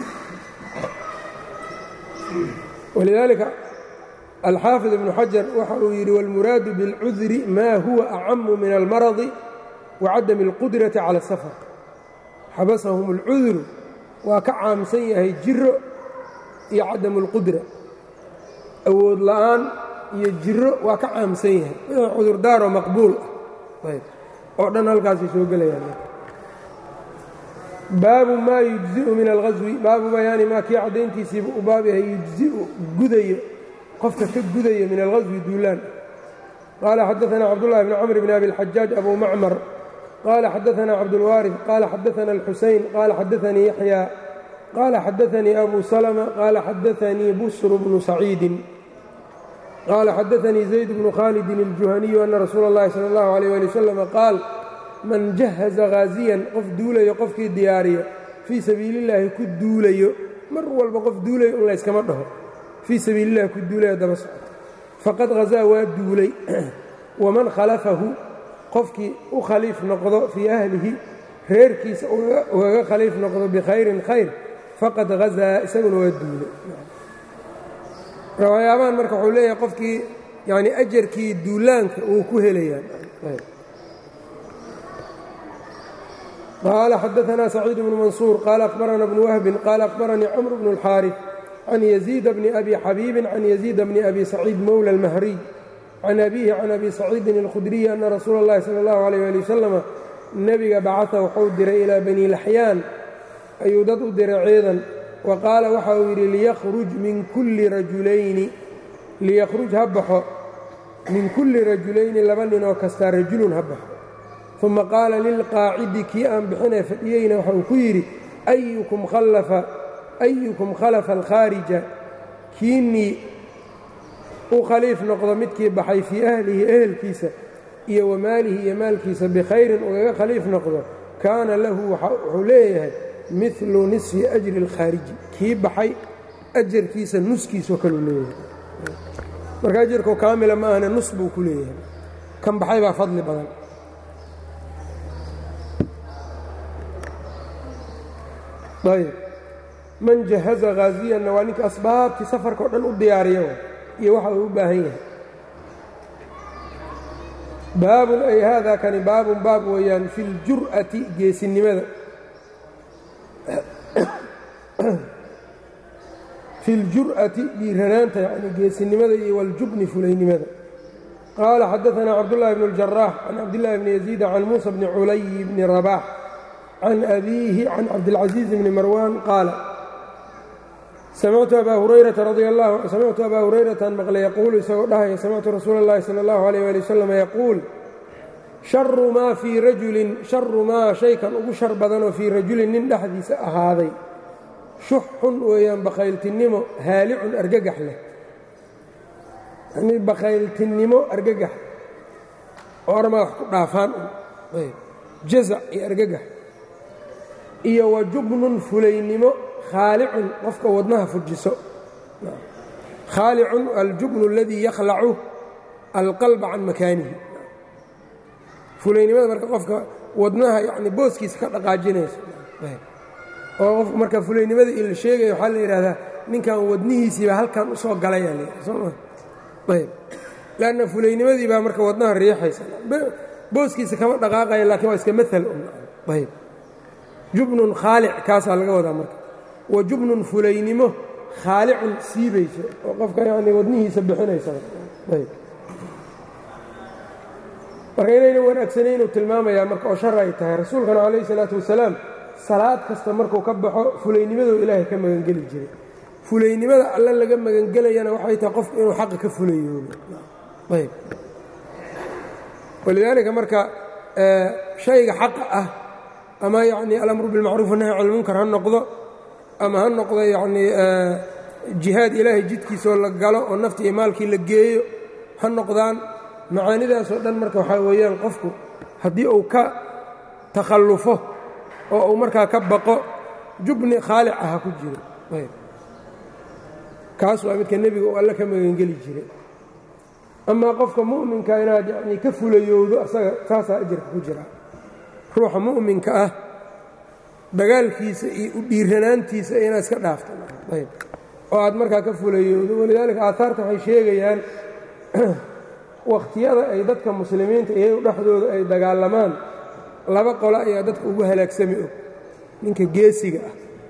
walidaalika alxaafid ibnu xajar waxa uu yidhi wاlmuraadu biاlcudri maa huwa acamu min almaradi wacadami اlqudrati cala الsafar xabasahum اlcudru waa ka caamsan yahay jiro iyo cadamu اlqudra awood la'aan iyo jiro waa ka caamsan yahay wixii cudurdaaroo maqbuul ah oo dhan halkaasay soo gelayaan baabu maa yujzi'u min alghaswi baabu bayaani maa kii caddayntiisiiba u baab yahay yujzi'u gudayo qofka ka gudayo min alghaswi duulaan qaala xadaanaa cabdullahi bni camr bni abi اlxajaaj abu macmar qaala xadaanaa cabdulwaariث qaala xadaana alxuseyn qaala xadaanii yaxya qaala xadaanii abu salma qaala xadaanii busru bnu saciidin qaala xadaanii zayd bnu khaalidin اljuhaniyu ana rasuula اllahi salى اllahu alيyh ali wasalam qaal man jahaza haaziyan qof duulayo qofkii diyaariyo fii sabiili اllaahi ku duulayo mar walba qof duulayo un layskama dhaho fii sabiili illahi ku duulayo daba socoto faqad hazaa waa duulay waman khalafahu qofkii u khaliif noqdo fii ahlihi reerkiisa ugaga khaliif noqdo bikhayrin khayr faqad hazaa isaguna waa duulay waxyaabahan marka wuxuu leeyahay qofkii yani ajarkii duulaanka uu ku helayaan qaala xadaanaa saciid bnu mansuur qaala akhbarana bnu wahbin qaala akhbaranii camr bnu اlxaariث can yaziida bni abi xabiibin can yaziida bni abi saciid mowla اlmahriy can abiihi can abi saciidin اlkhudriyi ana rasuula اllahi salى اllahu alيyh ali wasalama nebiga bacaa wuxuu diray ilaa bani laxyaan ayuu dad u diray ciidan wa qaala waxa uu yidhi liyakhruj min kulli rajulayni liyakhruj ha baxo min kulli rajulayni laba ninoo kastaa rajulun ha baxo uma qaala lilqaacidi kii aan bixinee fadhiyeyna waxa uu ku yidhi ayukum khalafa alkhaarija kiinnii u khaliif noqdo midkii baxay fii ahlihi ehelkiisa iyo wa maalihi iyo maalkiisa bikhayrin ugaga khaliif noqdo kaana lahu wuxuu leeyahay milu nisfi ajri اlkhaariji kii baxay ajarkiisa nuskiisoo kaleu leeyahay marka ajarkoo kaamila ma ahne nus buu ku leeyahay kan baxay baa fadli badan ayb man jahaza haaziyanna waa ninka asbaabtii safarka o dhan u diyaariya iyo waxa uu u baahan yahay baabun ay haadaa kani baabun baab weeyaan fi اljur'ati geesinimada fi اljur'ati dhiiranaanta yani geesinimada iyo waاljubni fulaynimada qaala xadaثna cabdالlahi bn اljaraax can cabdالlahi bni yaziid can muusa bni culay bni rabaax can abiihi can cabdilcaزiiz bni marwan qaala samictu abaa hurayrata radi allah samictu abaa hurayratan maqlay yaquulu isagoo dhahaya samictu rasuula اllahi salى اllahu عalيyh ali wasalam yaquul sharu maa fii rajulin sharu maa shaykan ugu shar badanoo fii rajulin nin dhexdiisa ahaaday shuxun weeyaan bakhayltinnimo haalicun argagax leh yanii bakhayltinnimo argagax oo ormaa wax ku dhaafaan un jazac iyo argagax iyo wa jubnun fulaynimo khaalicun qofka wadnaha fujiso khaalicun aljubnu aladii yakhlacu alqalba can makaanihi fulaynimada marka qofka wadnaha yani booskiisa ka dhaqaajinaysa oo qofka marka fulaynimada ila sheegaya waxaa la yidhahdaa ninkan wadnihiisiibaa halkan u soo galaya soma ayb lanna fulaynimadii baa marka wadnaha riixaysa booskiisa kama dhaqaaqaya laakiin waa iska maal ayb jubnun khaalic kaasaa laga wadaa marka wa jubnun fulaynimo khaalicun siibayso oo qofka yani wadnihiisa bixinaysa ayb marka inayna wanaagsanaynu tilmaamayaa marka oo shar ay tahay rasuulkana calayhi salaatu wasalaam salaad kasta markuu ka baxo fulaynimaduu ilaahay ka magangeli jiray fulaynimada alle laga magangelayana waxay tahay qofku inuu xaqa ka fulayoobo ayb walidaalika marka shayga xaqa ah ama yacnii alamru bilmacruuf wanahy can lmunkar ha noqdo ama ha noqdo yacnii jihaad ilaahay jidkiisoo la galo oo nafti iyo maalkii la geeyo ha noqdaan macaanidaasoo dhan marka waxaa weeyaan qofku haddii uu ka takhallufo oo uu markaa ka baqo jubni khaalic ah ha ku jiro kaas waa midka nebiga uu alle ka magangeli jiray amaa qofka mu'minka inaad yanii ka fulayowdo asaga taasaa ajarka ku jira ruuxa mu'minka ah dagaalkiisa iyo u dhiiranaantiisa inaad iska dhaafto ayb oo aad markaa ka fulayowdo walidaalika aaaarta waxay sheegayaan wakhtiyada ay dadka muslimiinta iyagu dhexdooda ay dagaalamaan laba qolo ayaa dadka ugu halaagsami og ninka geesiga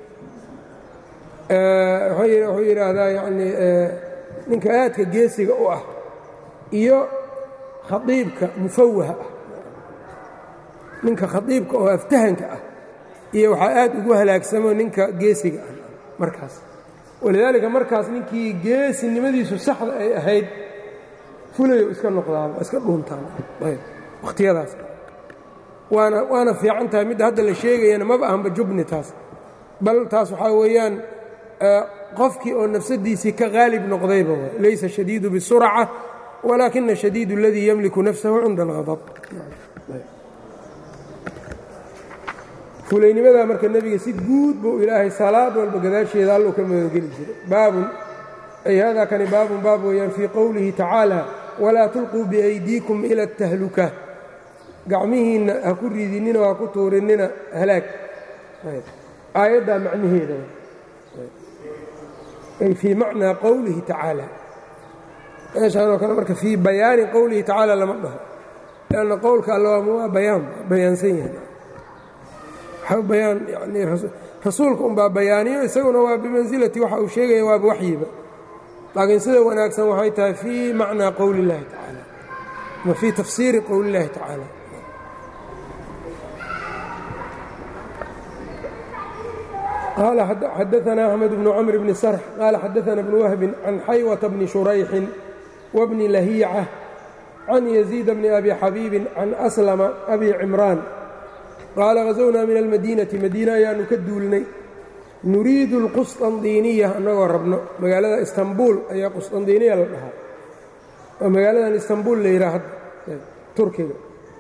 ah wuxuu yidhaahdaa yanii ninka aadka geesiga u ah iyo khaiibka mufawaha ah ninka khaiibka oo aftahanka ah iyo waxaa aad ugu halaagsamo ninka geesiga ah markaas walidaalika markaas ninkii geesinimadiisu saxda ay ahayd fulayo iska noqdaan waa iska dhuuntaan wakhtiyadaas waana waana fiican tahay midda hadda la sheegayana maba ahanba jubni taas bal taas waxaa weeyaan qofkii oo nafsadiisii ka qaalib noqdayba laysa shadiidu bisurca walaakina shadiid اladii ymliku nafsahu cinda اlغadab fulaynimada marka nebiga si guud buu ilaahay salaad walba gadaasheeda alluu ka magangeli jiray baabun ay hada kani baabun baab weeyaan fii qowlihi tacaalى walaa tulquu biaydiikum ila اtahluka gacmihiinna ha ku ridinina ha ku tuurinina halaag aayaddaa macnaheeda ay fii macnaa qowlihi tacaalى meeshaanoo kale marka fii bayaani qowlihi tacaala lama dhaho lanna qowlka alle waa bayaan bayaansan yahay waxaa bayaan yani rasuulka unbaa bayaaniyo isaguna waa bimansilati waxa uu sheegaya waaba waxyiba laakiin sida wanaagsan waxay tahay fii macnaa qowli اllahi tacaala ama fii tafsiiri qowli اllahi tacaala qال xadaثna أحmed بن cمر بن sرح qال xadaثna بن وهب عن xaywة بن شhurayxi وبن لhيcة عن يزيد بن أbي xabيibi عن أسلم أbي cمrاan qaala غaزwnaa min الmadينةi madiina ayaanu ka duulnay nuriidu الqusطandiiniya annagoo rabno magaalada istanbul ayaa qusطandiiniya la dhahaa oo magaaladan istanbul la yidhaha hadda turkiga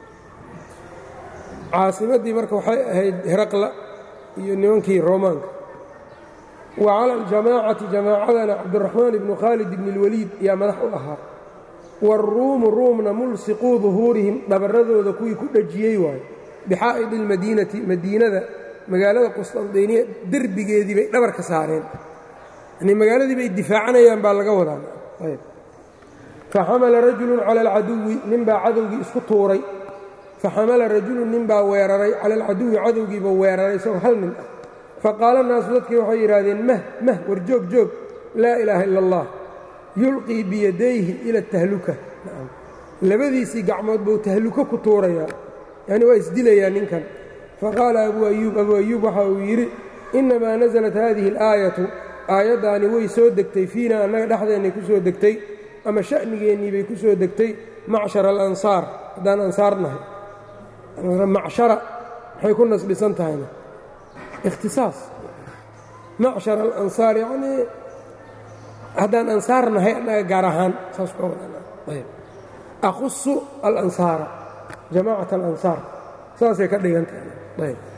caasimaddii marka waxay ahayd heraqla iyo nimankii roomaanka wa cala aljamaacati jamaacadana cabdiraxmaan ibnu khaalid ibni اlwaliid yaa madax u ahaa waaruumu ruumna mulsiquu duhuurihim dhabarradooda kuwii ku dhejiyey waayo bixaa'id اlmadiinati madiinada magaalada qusطandiniya derbigeedii bay dhabar ka saareen yani magaaladii bay difaacanayaan baa laga wadaa faxamala rajulu cala alcaduwi ninbaa cadowgii isku tuuray faxamala rajulu ninbaa weeraray cala alcaduwi cadowgiiba weeraray isagoo hal nin ah faqaala naasu dadkii waxay yidhaahdeen mah mah war joog joog laa ilaaha ila allah yulqii biyadayhi ila tahluka labadiisii gacmood buu tahluko ku tuurayaa yani waa isdilayaa ninkan faqaala abuu ayuub abuu ayuub waxa uu yidhi innamaa nasalat haadihi alaayatu aayaddaani way soo degtay fiina annaga dhexdeennay ku soo degtay ama sha'nigeennii bay ku soo degtay macshara alansaar haddaan ansaar nahay macshara maxay ku nasbisan tahayna ikhtisaas macshar alansaar yacnii haddaan ansaar nahay annaga gaar ahaan saas ka wadanayb aqusu alansaara jamaacat alansaar saasay ka dhigan tahay ayb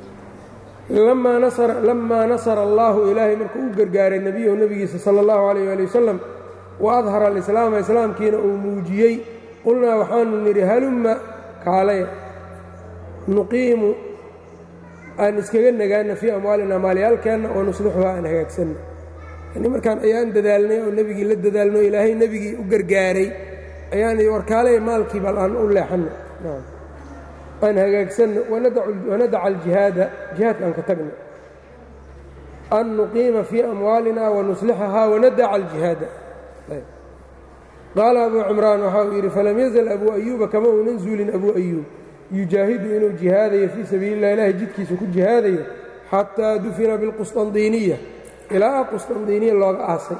lamaa nasara allaahu ilaahay markuu u gargaaray nebiyahu nebigiisa sala allahu calayh ali wasalam wa adhara alislaama islaamkiina uu muujiyey qulnaa waxaanu nidhi halumma kaalaya nuqiimu aan iskaga nagaana fii amwaalina maalyaalkeenna oo nuslixuhaa aan hagaagsanna yani markaan ayaan dadaalnay oo nebigii la dadaalno ilaahay nebigii u gargaaray ayaan warkaalaya maalkii bal aan u leexanno aan hagaagsanno wanadaca aljihaada jihaadka aan ka tagno an nuqiima fii amwaalina wanuslixahaa wanadaca aljihaada qaala abuu cimraan waxa uu yidhi falam yazal abuu ayuuba kama uunan zuulin abuu ayuub yujaahidu inuu jihaadayo fii sabiili illah ilahay jidkiisa ku jihaadayo xataa dufina bilqusطandiiniya ilaa qusطandiiniya looga aasay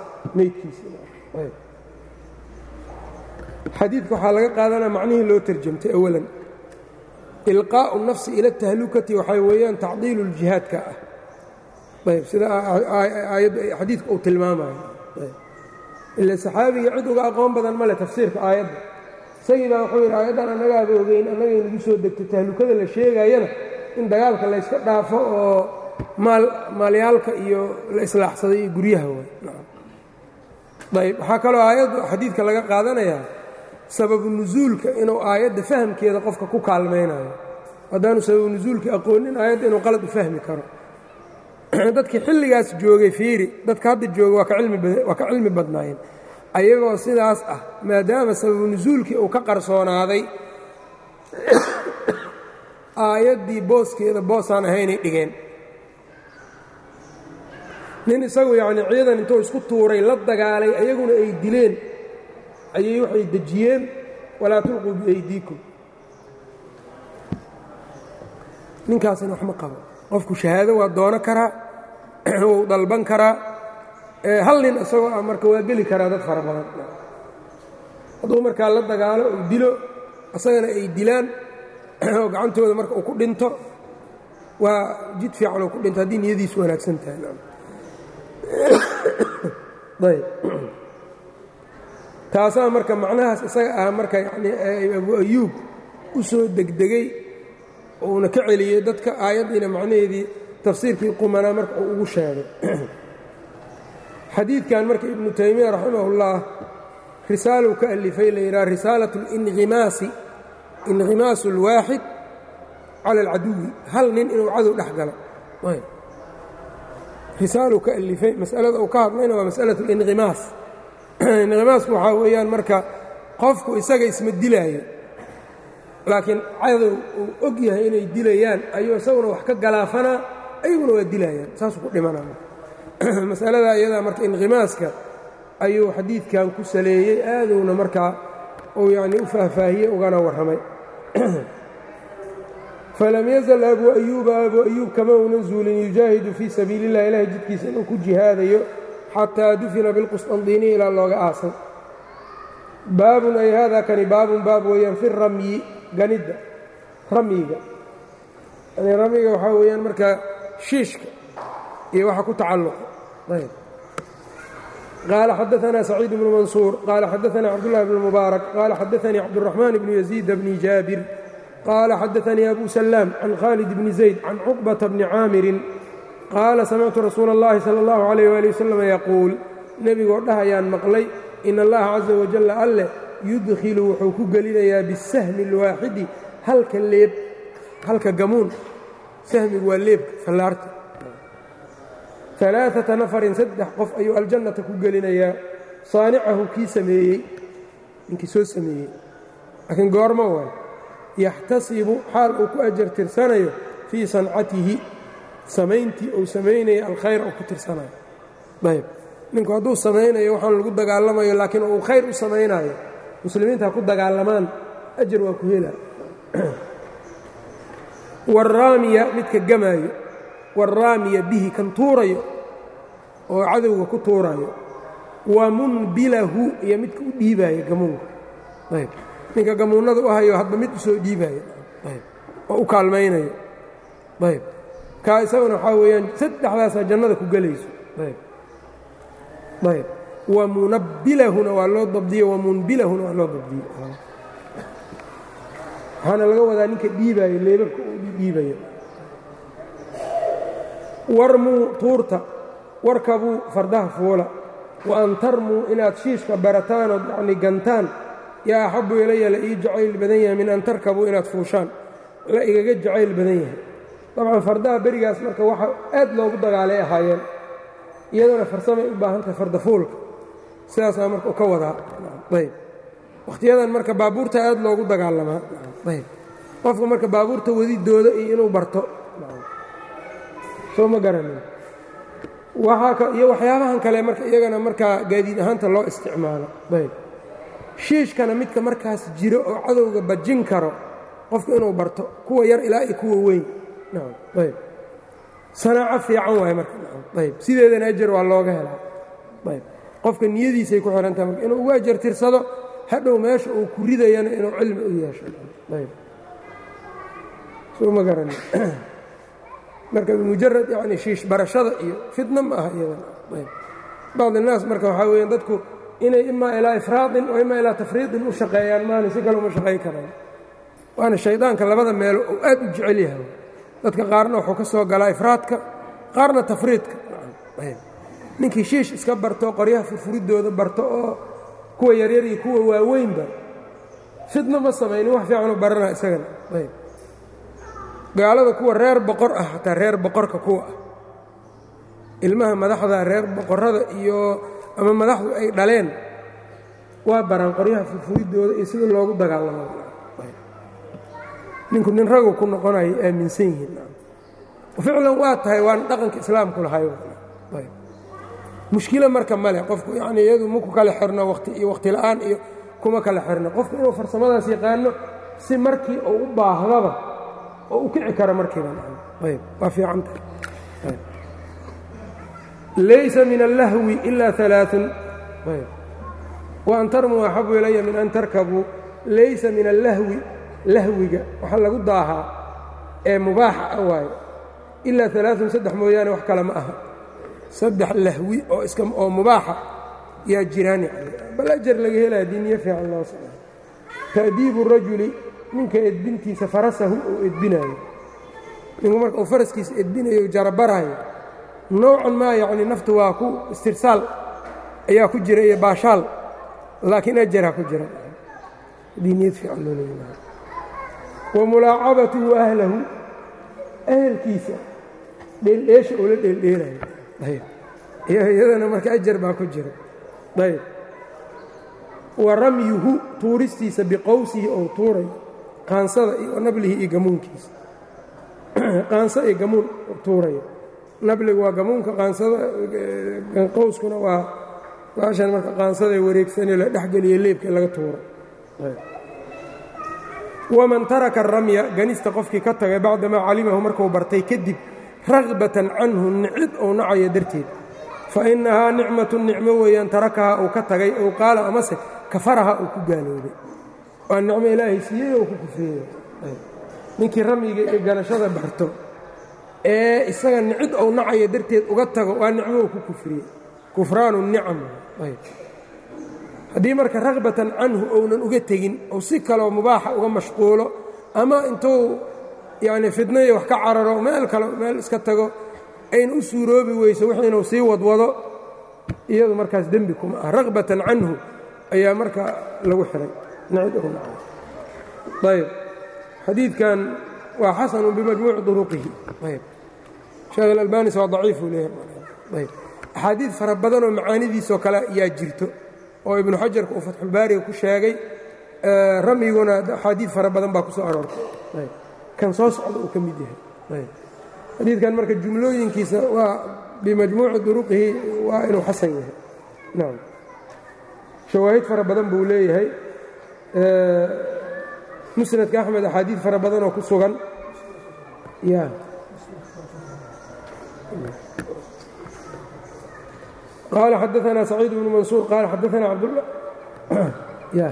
meydkiisxadiidka waxaa laga qaadanaa macnihii loo terjamtay awalan ilqaa'u nafsi ila tahlukati waxay weeyaan tacdiilu ljihaadka ah ayb sida xadiidka uu tilmaamayo ila saxaabiga cid uga aqoon badan male tafsiirka aayadda isagii baa wuxuu yidhi aayaddan annagaaba ogeyn annagay nagu soo degtay tahlukada la sheegayana in dagaalka layska dhaafo oo maal maalyaalka iyo la islaaxsaday iyo guryaha waay ayb waxaa kaloo aayadda xadiidka laga qaadanayaa sababu nusuulka inuu aayadda fahamkeeda qofka ku kaalmaynayo haddaanu sababu nusuulka aqoonin aayadda inuu qalad u fahmi karo dadkii xilligaas joogay fiiri dadka hadda jooga waa ka cilmi badnaayeen ayagoo sidaas ah maadaama sababu nusuulkii uu ka qarsoonaaday aayaddii booskeeda boosaan ahaynay dhigeen nin isagu yacnii ciidan intuu isku tuuray la dagaalay ayaguna ay dileen ayay waxay dejiyeen walaa tulquu biaydiikum ninkaasina wax ma qabo qofku shahaado waa doono karaa wuu dalban karaa hal nin isagoo ah marka waa geli karaa dad fara badan hadduu markaa la dagaalo uu dilo isagana ay dilaan oo gacantooda marka uu ku dhinto waa jid fiican uu ku dhinto haddii niyadiisu wanaagsan tahay ayb taasaa marka macnahaas isaga ah marka yanii abu ayuub u soo degdegay uuna ka celiyey dadka aayaddiina macnaheedii tafsiirkii qumanaa marka uu ugu sheegay xadiidkan marka ibnu taymiya raximahullah risaaluu ka alifay la yidhaha risaalat اlinqimaasi inqimaasu اlwaaxid cala alcaduwi hal nin inuu cadow dhex galo risaaluu ka alifay masalada uu ka hadlayna waa masalaة اlinqimaas inqimaasku waxaa weeyaan marka qofku isaga isma dilaayo laakiin cadow uu og yahay inay dilayaan ayuu isaguna wax ka galaafanaa ayaguna waa dilayaan saasuu ku dhimanaa masalada iyadaa marka inqimaaska ayuu xadiidkan ku saleeyey aadowna markaa uu yacnii u faahfaahiyey ugana warramay falam yazal abuu ayuuba abuu ayuub kama uunan zuulin yujaahidu fii sabiili اllah ilahay jidkiisa inuu ku jihaadayo xataa dufina bilqusطandiiniya ilaa looga aasay baabun ay haadaa kani baabun baab weeyaan fi ramyi ganidda ramyiga yani ramyiga waxaa weeyaan markaa shiishka iyo waxa ku tacalluqa ayb qaala xadaanaa saciid bnu mansuur qaala xadaanaa cabdullahi bn mubaarak qaala xadaanii cabduraxmaan bnu yaziid bni jaabir qaala xadaanii abu salaam can khaalid bni zayd can cuqbata bni caamirin qaala samictu rasuula اllahi salى اllahu alayh wali wasalam yaquul nebigoo dhahayaan maqlay in allaha caza wajalla alleh yudkhilu wuxuu ku gelinayaa bisahmi اlwaaxidi halka leeb halka gamuun sahmigu waa leebka fallaarta alaaata nafarin saddex qof ayuu aljannata ku gelinayaa saanicahu kii sameeyey ninkii soo sameeyey laakiin goormo waay yaxtasibu xaal uu ku ajar tirsanayo fii sancatihi samayntii uu samaynaya alkhayr uu ku tirsanayo ayb ninku hadduu samaynayo waxaan lagu dagaalamayo laakiin uu khayr u samaynayo muslimiinta ha ku dagaalamaan ajar waa ku hela waraamiya midka gamaayo waraamiya bihi kan tuurayo oo cadowga ku tuurayo wa munbilahu iyo midka u dhiibaayo gamuunka ayb ninka gamuunnada u hayo hadba mid usoo dhiibaayo ayb oo u kaalmaynayo ayb kaa isaguna waxaa weeyaan saddexdaasaa jannada ku gelayso ayb ayb wa munabbilahuna waa loo dabdiye wa munbilahuna waa loo dabdiye waxaana laga wadaa ninka dhiibaayo leebabka uu dhiibayo warmuu tuurta warkabuu fardaha fuula wa an tarmuu inaad shiishka barataan ood yacni gantaan yaa axabbu ilaya la ii jacayl badan yahay min an tarkabuu inaad fuushaan la igaga jacayl badan yahay dabcan fardaha berigaas marka waxa aad loogu dagaalay ahaayeen iyaduna farsamay u baahan tahay fardafuulka sidaasaa marka u ka wadaa ayb wakhtiyadan marka baabuurta aad loogu dagaalamaa ayb qofka marka baabuurta wadidooda iyo inuu barto soo ma garanin waxaa iyo waxyaabahan kale marka iyagana markaa gaadiid ahaanta loo isticmaalo ayb shiishkana midka markaas jiro oo cadowga bajin karo qofka inuu barto kuwa yar ilaa iyo kuwa weyn ayb sanaaco fiican waay marka ayb sideedana ajar waa looga helaa ayb qofka niyadiisay ku xihantaha marka inuu ugu ajar tirsado hadhow meesha uu ku ridayana inuu cilmi u yeesho ayb soo ma garani marka mujarad yani shiish barashada iyo fitna ma aha iyadana ayb bacd الnaas marka waxaa weya dadku inay imaa ilaa ifraadin oo imaa ilaa tafriidin u shaqeeyaan maana si kale uma shaqayn karaan waana shaydaanka labada meelo uu aad u jecel yahay dadka qaarna wuxuu ka soo galaa ifraadka qaarna tafriidka ninkii shiish iska barto qoryaha furfuridooda barto oo kuwa yaryar iyo kuwa waaweynba fidno ma samaynin wax fiicanuu baranaa isagana ayb gaalada kuwa reer boqor ah xataa reer boqorka kuwa ah ilmaha madaxda reer boqorrada iyo ama madaxdu ay dhaleen waa baraan qoryaha furfuridooda iyo sida loogu dagaalamo ninku nin ragu ku noqonayo aaminsan yihiin ficlan waa tahay waan dhaqanka islaamku lahay mushkilo marka male qofku yani iyadu maku kala xirno wati iyo wakhti la'aan iyo kuma kala xirno qofku inuu farsamadaas yaqaano si markii uu u baahdaba oo u kici karo markiiba ayb waa fiican tahay laysa min allahwi ila alaaun ayb waan tarmuu axabu ilaya min an tarkabuu laysa min allahwi lahwiga waxa lagu daahaa ee mubaaxa ah waayo ilaa alaaun saddex mooyaane wax kale ma aha saddex lahwi oo iska oo mubaaxa yaa jiraan yani bal ajar laga helaya haddii niyo fiican loo socdo ta'diibu rajuli ninka edbintiisa farasahu uu edbinaayo ninku marka uu faraskiisa edbinayo jarabarayo noocan maa yacni naftu waa ku istirsaal ayaa ku jira iyo baashaal laakiin ajaraa ku jira haddii niyad fiican loo leeyahay wa mulaacabatuhu ahlahu ahelkiisa dheeldheesha uu la dheeldheelayo ayb iyadana marka ajar baa ku jira ayb wa ramyuhu tuuristiisa biqowsihi ou tuurayo qaansada iyo nablihi iyo gamuunkiisa qaanso iyo gamuun tuurayo nabligu waa gamuunka qaansada qowskuna waa baashan marka qaansada wareegsanee la dhexgeliyo leebka laga tuuro waman taraka aramya ganista qofkii ka tagay bacdamaa calimahu markuu bartay kadib ragbatan canhu nicid ou nacayo darteed fa innahaa nicmatun nicmo weeyaan tarakahaa uu ka tagay ou qaala amase kafaraha uu ku gaaloobay waa nicmo ilaahay siiyey oo ku kufreeyey ninkii ramyiga iyo ganashada barto ee isaga nicid ou nacayo darteed uga tago waa nicmo uu ku kufriyey kufraanu nicam haddii marka ragbatan canhu ounan uga tegin ou si kaleo mubaaxa uga mashquulo ama intuu yacni fidnaiyo wax ka cararo meel kale meel iska tago ayna u suuroobi weyso wix inuu sii wadwado iyadu markaas dembi kuma ah ragbatan canhu ayaa marka lagu xihay ayb xadiidkan waa xasanu bimajmuuci duruqihi ayb sheekh alalbanis waa daciifuu leeyahay ayb axaadiid fara badanoo macaanidiisoo kale yaa jirto oo ibnu xajarka uu fatxulbaariga ku sheegay ramyiguna axaadiid fara badan baa ku soo aroortay kan soo socda uu ka mid yahay xadiidkan marka jumlooyinkiisa waa bimajmuuci duruqihi waa inuu xasan yahay nacam shawaahid fara badan buu leeyahay musnadka axmed axaadiid fara badan oo ku sugan ya qaala xadaثna saciid bnu mansuur qaala xadaثna cabdالlah ya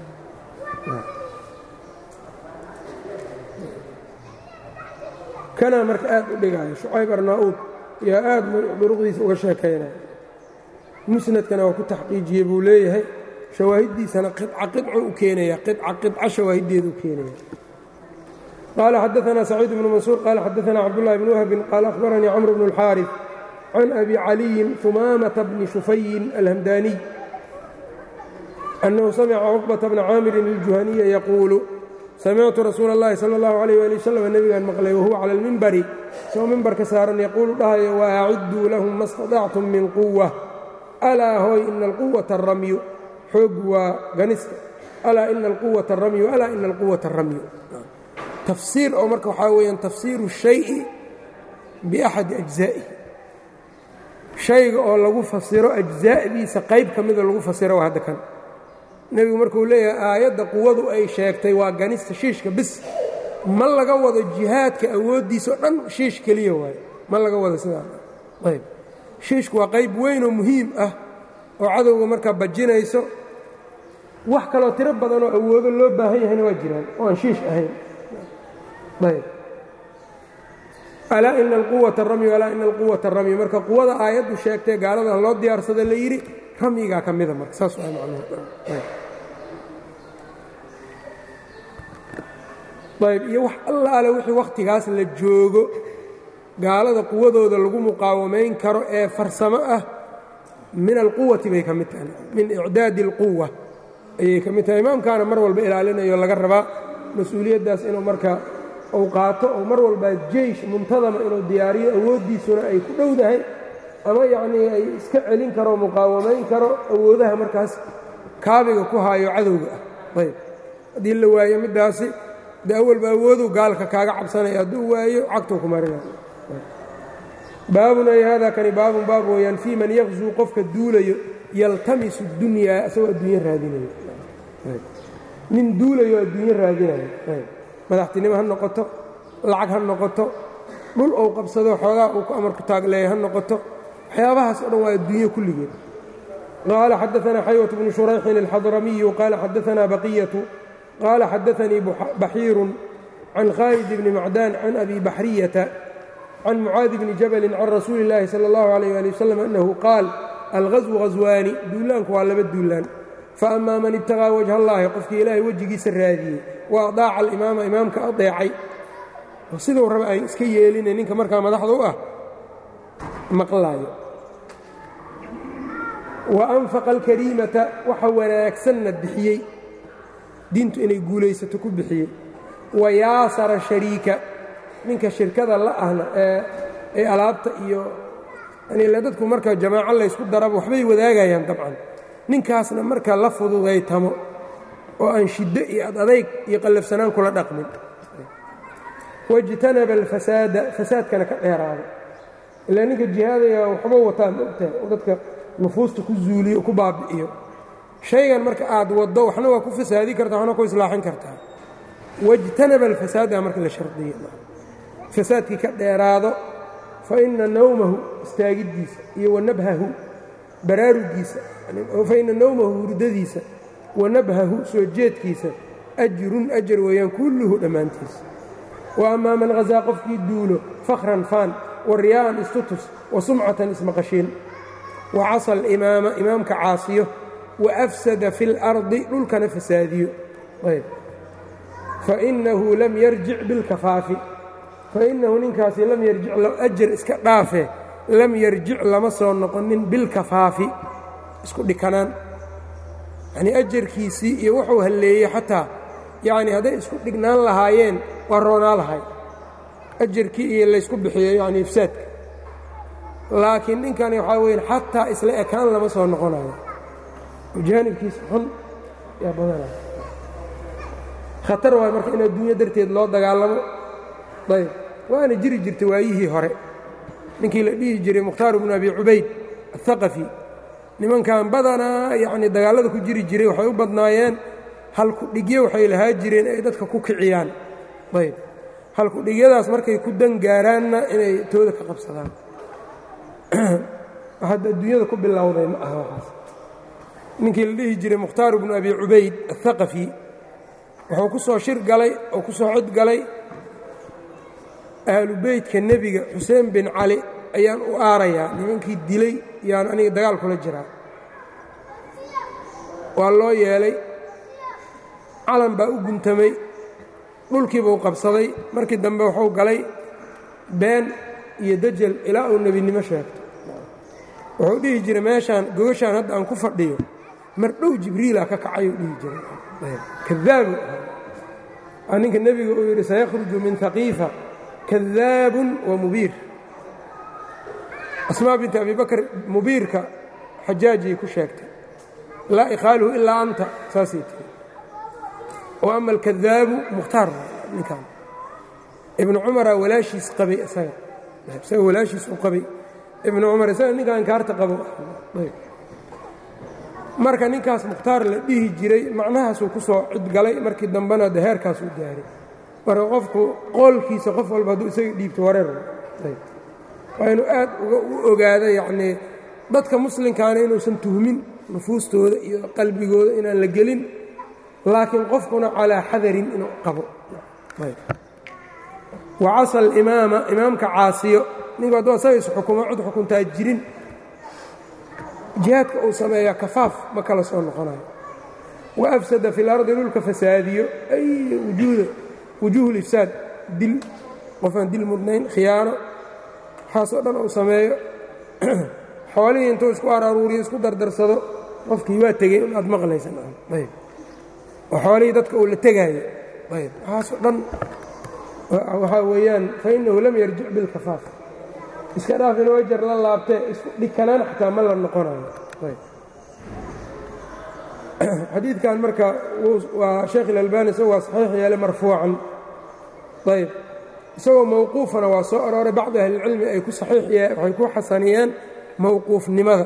kanaa marka aad u dhigaayo shucayb arnaa-uud yaa aad duruqdiisa uga sheekaynaya musnadkana waa ku taxqiijiyey buu leeyahay shawaahiddiisana qica qico u keenaya qica qica shawaahiddeedu u keenaya qaala xadaثna saciid bnu mansuur qaala xadaثna cabdullahi bn wahbin qaala akhbaranii camr bnu اlxaariث can abi caliyin humaamata bni shufayin alhamdaniy annahu samica cuqbata bna caamirin iljuhaniya yaquulu samictu rasuula اllahi salى اllahu عalيh ali wasalam nebigaan maqlay wahuwa cala اlmimbari isagoo mimbarka saaran yaquulu dhahayo waacidduu lahum ma staطactum min quwa alaa hooy ina alquwata aramyu xoogu waa ganista alaa ina alquwata aramyu alaa ina alquwata aramyu tafsiir oo marka waxaa weeyaan tafsiiru shayi biaxadi ajzaa'ihi shayga oo lagu fasiro ajzaa'diisa qayb ka mida lagu fasiro waa hadda kan nebigu markuu leeyahay aayadda quwadu ay sheegtay waa ganista shiishka bis ma laga wado jihaadka awooddiisa o dhan shiish keliya waayo ma laga wado sidaa ayb shiishku waa qayb weyn oo muhiim ah oo cadowga markaa bajinayso wax kaloo tiro badanoo awoodo loo baahan yahayna waa jiraan oo aan shiish ahayn ayb alaa ina alquwata ramyu alaa ina alquwata ramyu marka quwada aayaddu sheegtay gaalada loo diyaarsada la yidhi ramyigaa ka mida marka saas waa macnuhu ayb iyo wax allaale wixii wakhtigaas la joogo gaalada quwadooda lagu muqaawamayn karo ee farsamo ah min alquwati bay ka mid tahay min icdaadi alquwa ayay ka mid tahay imaamkaana mar walba ilaalinayo laga rabaa mas-uuliyaddaas inuu marka uu qaato oo mar walbaa jeysh muntadama inuu diyaariyo awooddiisuna ay ku dhowdahay ama yacnii ay iska celin karo muqaawamayn karo awoodaha markaas kaabiga ku haayo cadowga ah ayb haddii la waayo middaasi de awalba awoodu gaalka kaaga cabsanaya hadduu waayo cagtuu ku marinaya baabun ay haadaa kani baabun baab weeyaan fii man yaqzuu qofka duulayo yaltamisu dunyaa isagoo adduunyo raadinayo nin duulayo adduunyo raadinayo madaxtinimo ha noqoto lacag ha noqoto dhul ou qabsado xoogaa uu ku amarku taagleeya ha noqoto waxyaabahaas o dhan waa adduunyo kulligeed qaala xadaثna xaywة bnu shurayxin الxadramiyu qaala xadaثna baqiyatu qaala xadaثanii baxiiru can khaalid bni macdaan can abi baxriyata can mucaadi bni jabali can rasuuli اllaahi salى اllahu عalيh ali wasalam annahu qaal alghaswu haswaani duulaanku waa laba duulaan faama man ibtaqaa wajha allaahi qofkii ilaahay wejigiisa raadiyey wa adaaca alimaama imaamka adeecay oo siduu raba ay iska yeeline ninka markaa madaxda u ah maqlaayo wa anfaqa alkariimata waxa wanaagsanna bixiyey diintu inay guulaysato ku bixiyey wa yaasara shariika ninka shirkada la ahna ee alaabta iyo yani dadku marka jamaaco laysku daraba waxbay wadaagayaan dabcan ninkaasna marka la fududaytamo oo aan shiddo iyo ad adayg iyo qallafsanaan kula dhaqmin wاjtanaba alfasaada fasaadkana ka dheeraada ilaa ninka jihaadaya waxba wataa maogtahay oo dadka nufuusta ku zuuliyo ku baabi'iyo shaygan marka aad waddo waxna waa ku fasaadi kartaa waxna ku islaaxin kartaa wاjtanaba alfasaada marka la shardiya fasaadkii ka dheeraado faina nawmahu istaagiddiisa iyo wanabhahu baraarugiisa faina nawmahu hurdadiisa wa nabhahu soo jeedkiisa ajrun ajar weeyaan kulluhu dhammaantiisa wa ammaa man hazaa qofkii duulo fakhran faan wa riyaa'an istutus wa sumcatan ismaqashiin wa casa alimaama imaamka caasiyo wa afsada fi اlardi dhulkana fasaadiyo ayb fainahu lam yarjic bilkafaafi fainahu ninkaasi lam yarjic ajar iska dhaafe lam yarjic lama soo noqonin bilkafaafi isku dhikanaan yanii ajarkiisii iyo wuxuu halleeyey xataa yacni hadday isku dhignaan lahaayeen waa roonaa lahay ajarkii iyo laysku bixiyo yani ifsaadka laakiin ninkani waxaa weya xataa isla ekaan lama soo noqonayo jaanibkiisa xun yaa badanaya khatar waay marka in adduunyo darteed loo dagaalamo ayb waana jiri jirtay waayihii hore ninkii la dhihi jiray mukhtaar bnu abi cubayd aلhaqafi nimankan badanaa yacni dagaallada ku jiri jiray waxay u badnaayeen halku-dhigyo waxay lahaa jireen ay dadka ku kiciyaan ayb halku-dhigyadaas markay ku dan gaaraanna inay tooda ka qabsadaan waxaad adduunyada ku bilowday ma aha waxaas ninkii la dhihi jiray mukhtaar bnu abi cubayd aلhaqafi wuxuu ku soo shir galay oo ku soo cod galay ahlu beytka nebiga xuseen bin cali ayaan u aarayaa nimankii dilay yaan aniga dagaal kula jiraa waa loo yeelay calan baa u guntamay dhulkiibuu qabsaday markii dambe wuxuu galay been iyo dajal ilaa uu nebinimo sheegto wuxuu dhihi jiray meeshaan gogashaan hadda aan ku fadhiyo mar dhow jibriila ka kacayuu dhihi jiray kadaabu aa ninka nebiga uu yidhi sayakhruju min haqiifa kadaabun wa mubiir asmaa binti abi bakr mubiirka xajaajiyay ku sheegtay laa ikhaaluhu ilaa anta saasay tiri wa ama alkadaabu mukhtaar ninkan ibnu cumaraa walaashiis qabay isaga isaga walaashiis u qabay ibnu cumar isaga ninkan kaarta qabo marka ninkaas mukhtaar la dhihi jiray macnahaasuu ku soo cidgalay markii dambena de heerkaasuu gaaray marka qofku qoolkiisa qof walba hadduu isaga dhiibto wareer waa inuu aad u ogaado yacnii dadka muslimkaana inuusan tuhmin nufuustooda iyo qalbigooda inaan la gelin laakiin qofkuna calaa xadarin inuu qabo wa casa alimaama imaamka caasiyo ninku hadduu asaga is xukumo cid xukuntaa jirin jihaadka uu sameeyaa kafaaf ma kala soo noqonayo wa afsada fi lardi dhulka fasaadiyo ay wujuuda wujuuhu lifsaad dil qofaan dil mudnayn khiyaano waxaasoo dhan uu sameeyo xoolihii intuu isku araruuriyo isku dardarsado qofkii waa tegey un aad maqlaysan ayb oo xoolihii dadka uu la tegaayo ayb waxaasoo dhan waxaa weeyaan fa innahu lam yarjic bilkafaaf iska dhaaf inuu ajar la laabtee isku dhikanaan xataa ma la noqonayo xadiidkan marka waa sheekh ilalbani isagu waa saxiix yeele marfuucan ayb isagoo mawquufana waa soo arooray bacdi ahlilcilmi ay ku waxay ku xasaniyeen mawquufnimada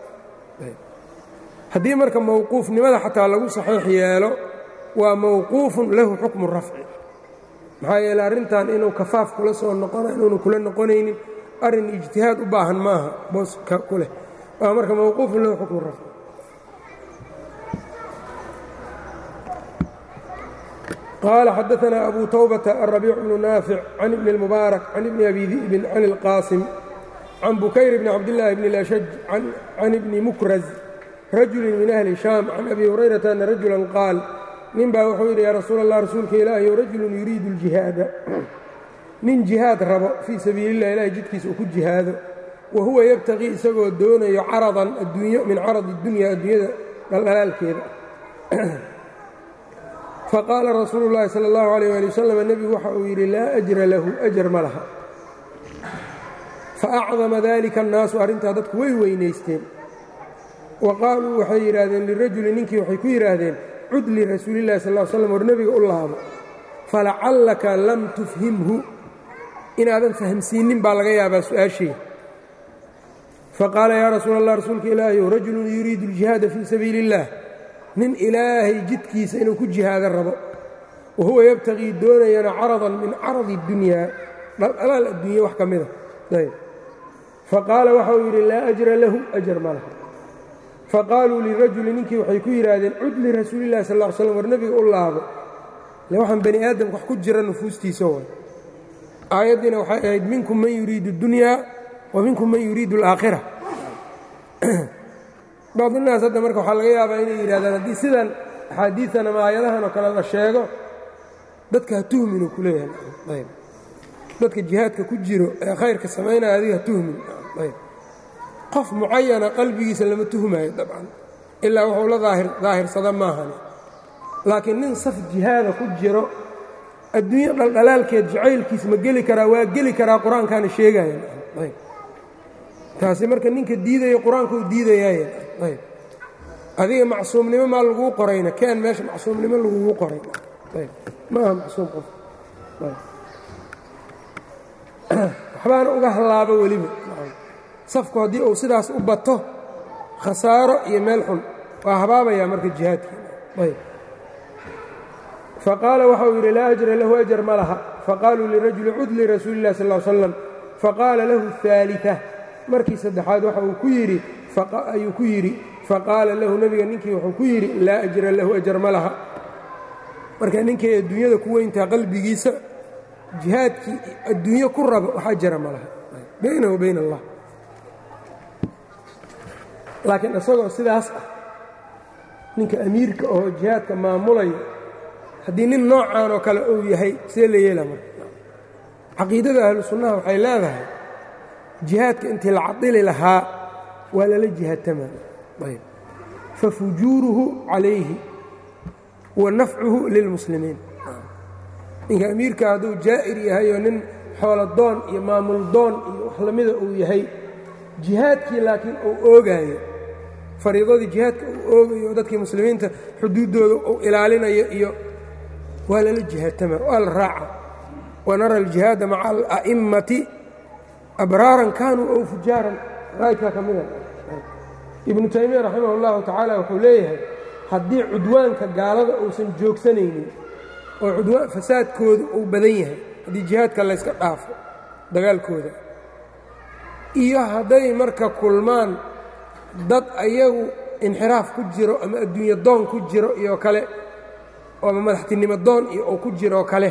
haddii marka mawquufnimada xataa lagu saxiix yeelo waa mawquufun lahu xukmu rafci maxaa yeele arrintan inuu kafaaf kula soo noqona inuunu kula noqonaynin arrin ijtihaad u baahan maaha booska ku leh waa marka mawquufun lahu xukmu rafci qال xdثna أbو توبة الربيع بن نافع عن بن المبارك عن بن أbي ذئب عن القاaصم عن بكyر بن عبدالله بن الأشج عن بن مكرز رجل من أهل شام عن أbي هريرة أن رجuلا qاaل nin baa wuxuu yidhi ya rasuul الlah rasuulka ilaahy رaجuل يuriidu الجiهاada nin جiهاad rabo fيi sabiiل الlah ilahay jidkiisa uu ku jihaado wahuwa ybتغي isagoo doonayo caraضan adduunyo min caraض الdunya addunyada dhaldhalaalkeeda faqaala rasuulu اllaahi salى اllahu عalيyه ali wasalam nebigu waxa uu yidhi laa ajra lahu ajar ma laha faacdama dalika annaasu arrintaa dadku way weynaysteen wa qaaluu waxay yidhaahdeen lirajuli ninkii waxay ku yidhaahdeen cud lirasuulillahi sal l slam war nebiga u laabo falacallaka lam tufhimhu inaadan fahamsiinnin baa laga yaabaa su-aashii faqaala yaa rasuul allah rasuulka ilaahiyow rajulun yuriidu اljihaada fii sabiili اllah nin ilaahay jidkiisa inuu ku jihaado rabo wa huwa yabtagii doonayana caradan min caradi اdunyaa dhaldhalaal adduunya wax ka mida ayb faqaala waxa uu yidhi laa ajra lahu ajar ma laha faqaaluu lirajuli ninkii waxay ku yidhaahdeen cud lirasuuli illahi sal ll ly slam war nebiga u laabo ile waxaan bani aadamka wax ku jira nufuustiisa way aayaddiina waxay ahayd minkum man yuriidu اdunyaa wa minkum man yuriidu اlaakhira bacdinaas hadda marka waxaa laga yaabaa inay yidhahdaan haddii sidan axaadiidan ama aayadahan oo kale la sheego dadka ha tuhminu ku leeyahay ayb dadka jihaadka ku jiro ee khayrka samaynaya adiga ha tuhmin ayb qof mucayana qalbigiisa lama tuhmaayo dabcan ilaa wuxuu la daahirsada maahani laakiin nin saf jihaada ku jiro adduunyo dhaldhalaalkeed jacaylkiis ma geli karaa waa geli karaa qur-aankaana sheegaya ayb taasi marka ninka diidaya qur-aanka u diidayaay ayb adiga macsuumnimo maa laguu qorayna keen meesha macsuumnimo lagugu qoray ayb ma aha macsuum qof waxbaana uga hallaabo weliba safku haddii uu sidaas u bato khasaaro iyo meel xun waa habaabayaa marka jihaadkii ayb faqaala waxa uu yidhi laa ajra lahu ajar ma laha faqaaluu lirajuli cud lirasuuli illahi sal slam faqaala lahu aalia markii saddexaad waxa uu ku yidhi ayuu ku yidhi faqaala lahu nebiga ninkii wuxuu ku yidhi laa ajra lahu ajar ma laha marka ninkay adduunyada ku weyntaa qalbigiisa jihaadkii adduunyo ku raba wax ajara ma laha bayna wa bayn allah laakiin isagoo sidaas ah ninka amiirka oo jihaadka maamulaya haddii nin noocaan oo kale uu yahay see la yeela marka caqiidada ahlu sunnaha waxay leedahay jihaadka intii la cadili lahaa waa lala jihaadtama ayb fafujuuruhu calayhi wa nafcuhu lilmuslimiin ninka amiirka hadduu jaa'ir yahay oo nin xooladoon iyo maamul doon iyo wax lamida uu yahay jihaadkii laakiin uu oogaayo fariidadii jihaadka uu oogayo oo dadkii muslimiinta xuduuddooda uu ilaalinayo iyo waa lala jihaadtama waa la raaca wanara aljihaada maca ala'immati abraaran kaanuu ow fujaaran raayidkaa ka mida ibnu taymiya raximah اllahu tacaala wuxuu leeyahay haddii cudwaanka gaalada uusan joogsanaynin oo cudwaan fasaadkooda uu badan yahay haddii jihaadka layska dhaafo dagaalkooda iyo hadday marka kulmaan dad ayagu inxiraaf ku jiro ama adduunyo doon ku jiro iyo kale ama madaxtinimo doon iyo oo ku jiroo kale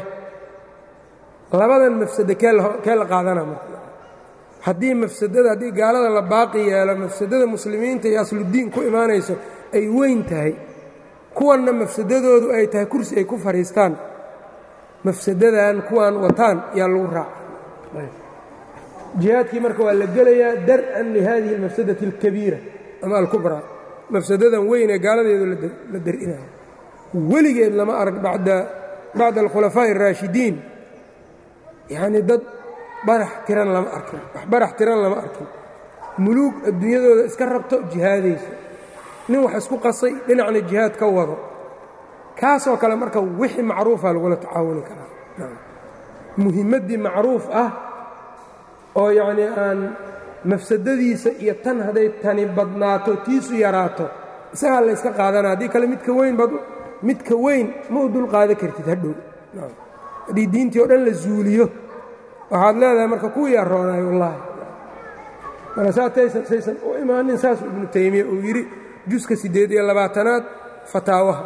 labadan mafsado kee la qaadana marka haddii mafsadada haddii gaalada la baaqi yeelo mafsadada muslimiinta iyo asludiin ku imaanayso ay weyn tahay kuwanna mafsadadoodu ay tahay kursi ay ku fadhiistaan mafsadadan kuwan wataan yaa lagu raaca jihaadkii marka waa la gelayaa dar'an lihadihi almafsadati alkabiira ama alkubraa mafsadadan weyn ee gaaladeedu la dar'inayo weligeed lama arag bacda alkhulafaa'i araashidiin yacnii dad barax tiran lama arkin wax barax tiran lama arkin muluug adduunyadooda iska rabto jihaadayso nin wax isku qasay dhinacna jihaad ka wado kaasoo kale marka wixii macruufa lagula tacaawuni karaa muhimmaddii macruuf ah oo yacnii aan mafsadadiisa iyo tan hadday tani badnaato tiisu yaraato isagaa la yska qaadana haddii kale midka weyn bad midka weyn ma u dul qaada kartid hadhow haddii diintii oo dhan la zuuliyo waxaad leedahay marka kuwii aroonaay wallaahi marka saataysan saysan u imaanin saasuu ibnu taymiya uu yidhi juska siddeed iyo labaatanaad fataawaha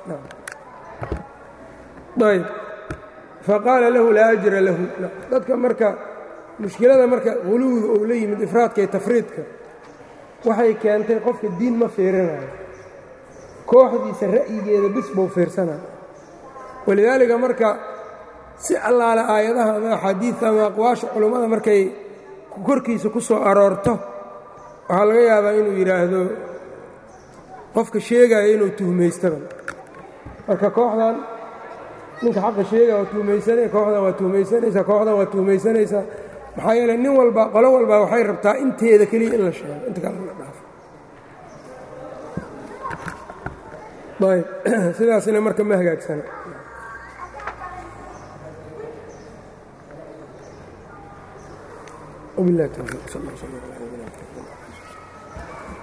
ayb faqaala lahu laa ajra lahu dadka marka mushkilada marka huluwda uu la yimid ifraadka iyo tafriidka waxay keentay qofka diin ma fiirinayo kooxdiisa ra'yigeeda bis buu fiirsanayo walidaalika marka si allaale aayadaha ama axaadiidta ama aqwaasha culummada markay korkiisa ku soo aroorto waxaa laga yaabaa inuu yidhaahdo qofka sheegaya inuu tuhmaystaba marka kooxdan ninka xaqa sheegaya waa tuhmaysanaya kooxdan waa tuhmaysanaysaa kooxdan waa tuhmaysanaysaa maxaa yeele nin walba qolo walba waxay rabtaa inteeda keliya in la sheego inta kale la dhaafo ayb sidaasina marka ma hagaagsana وبالله التوفيق صلى الله عليه وسلم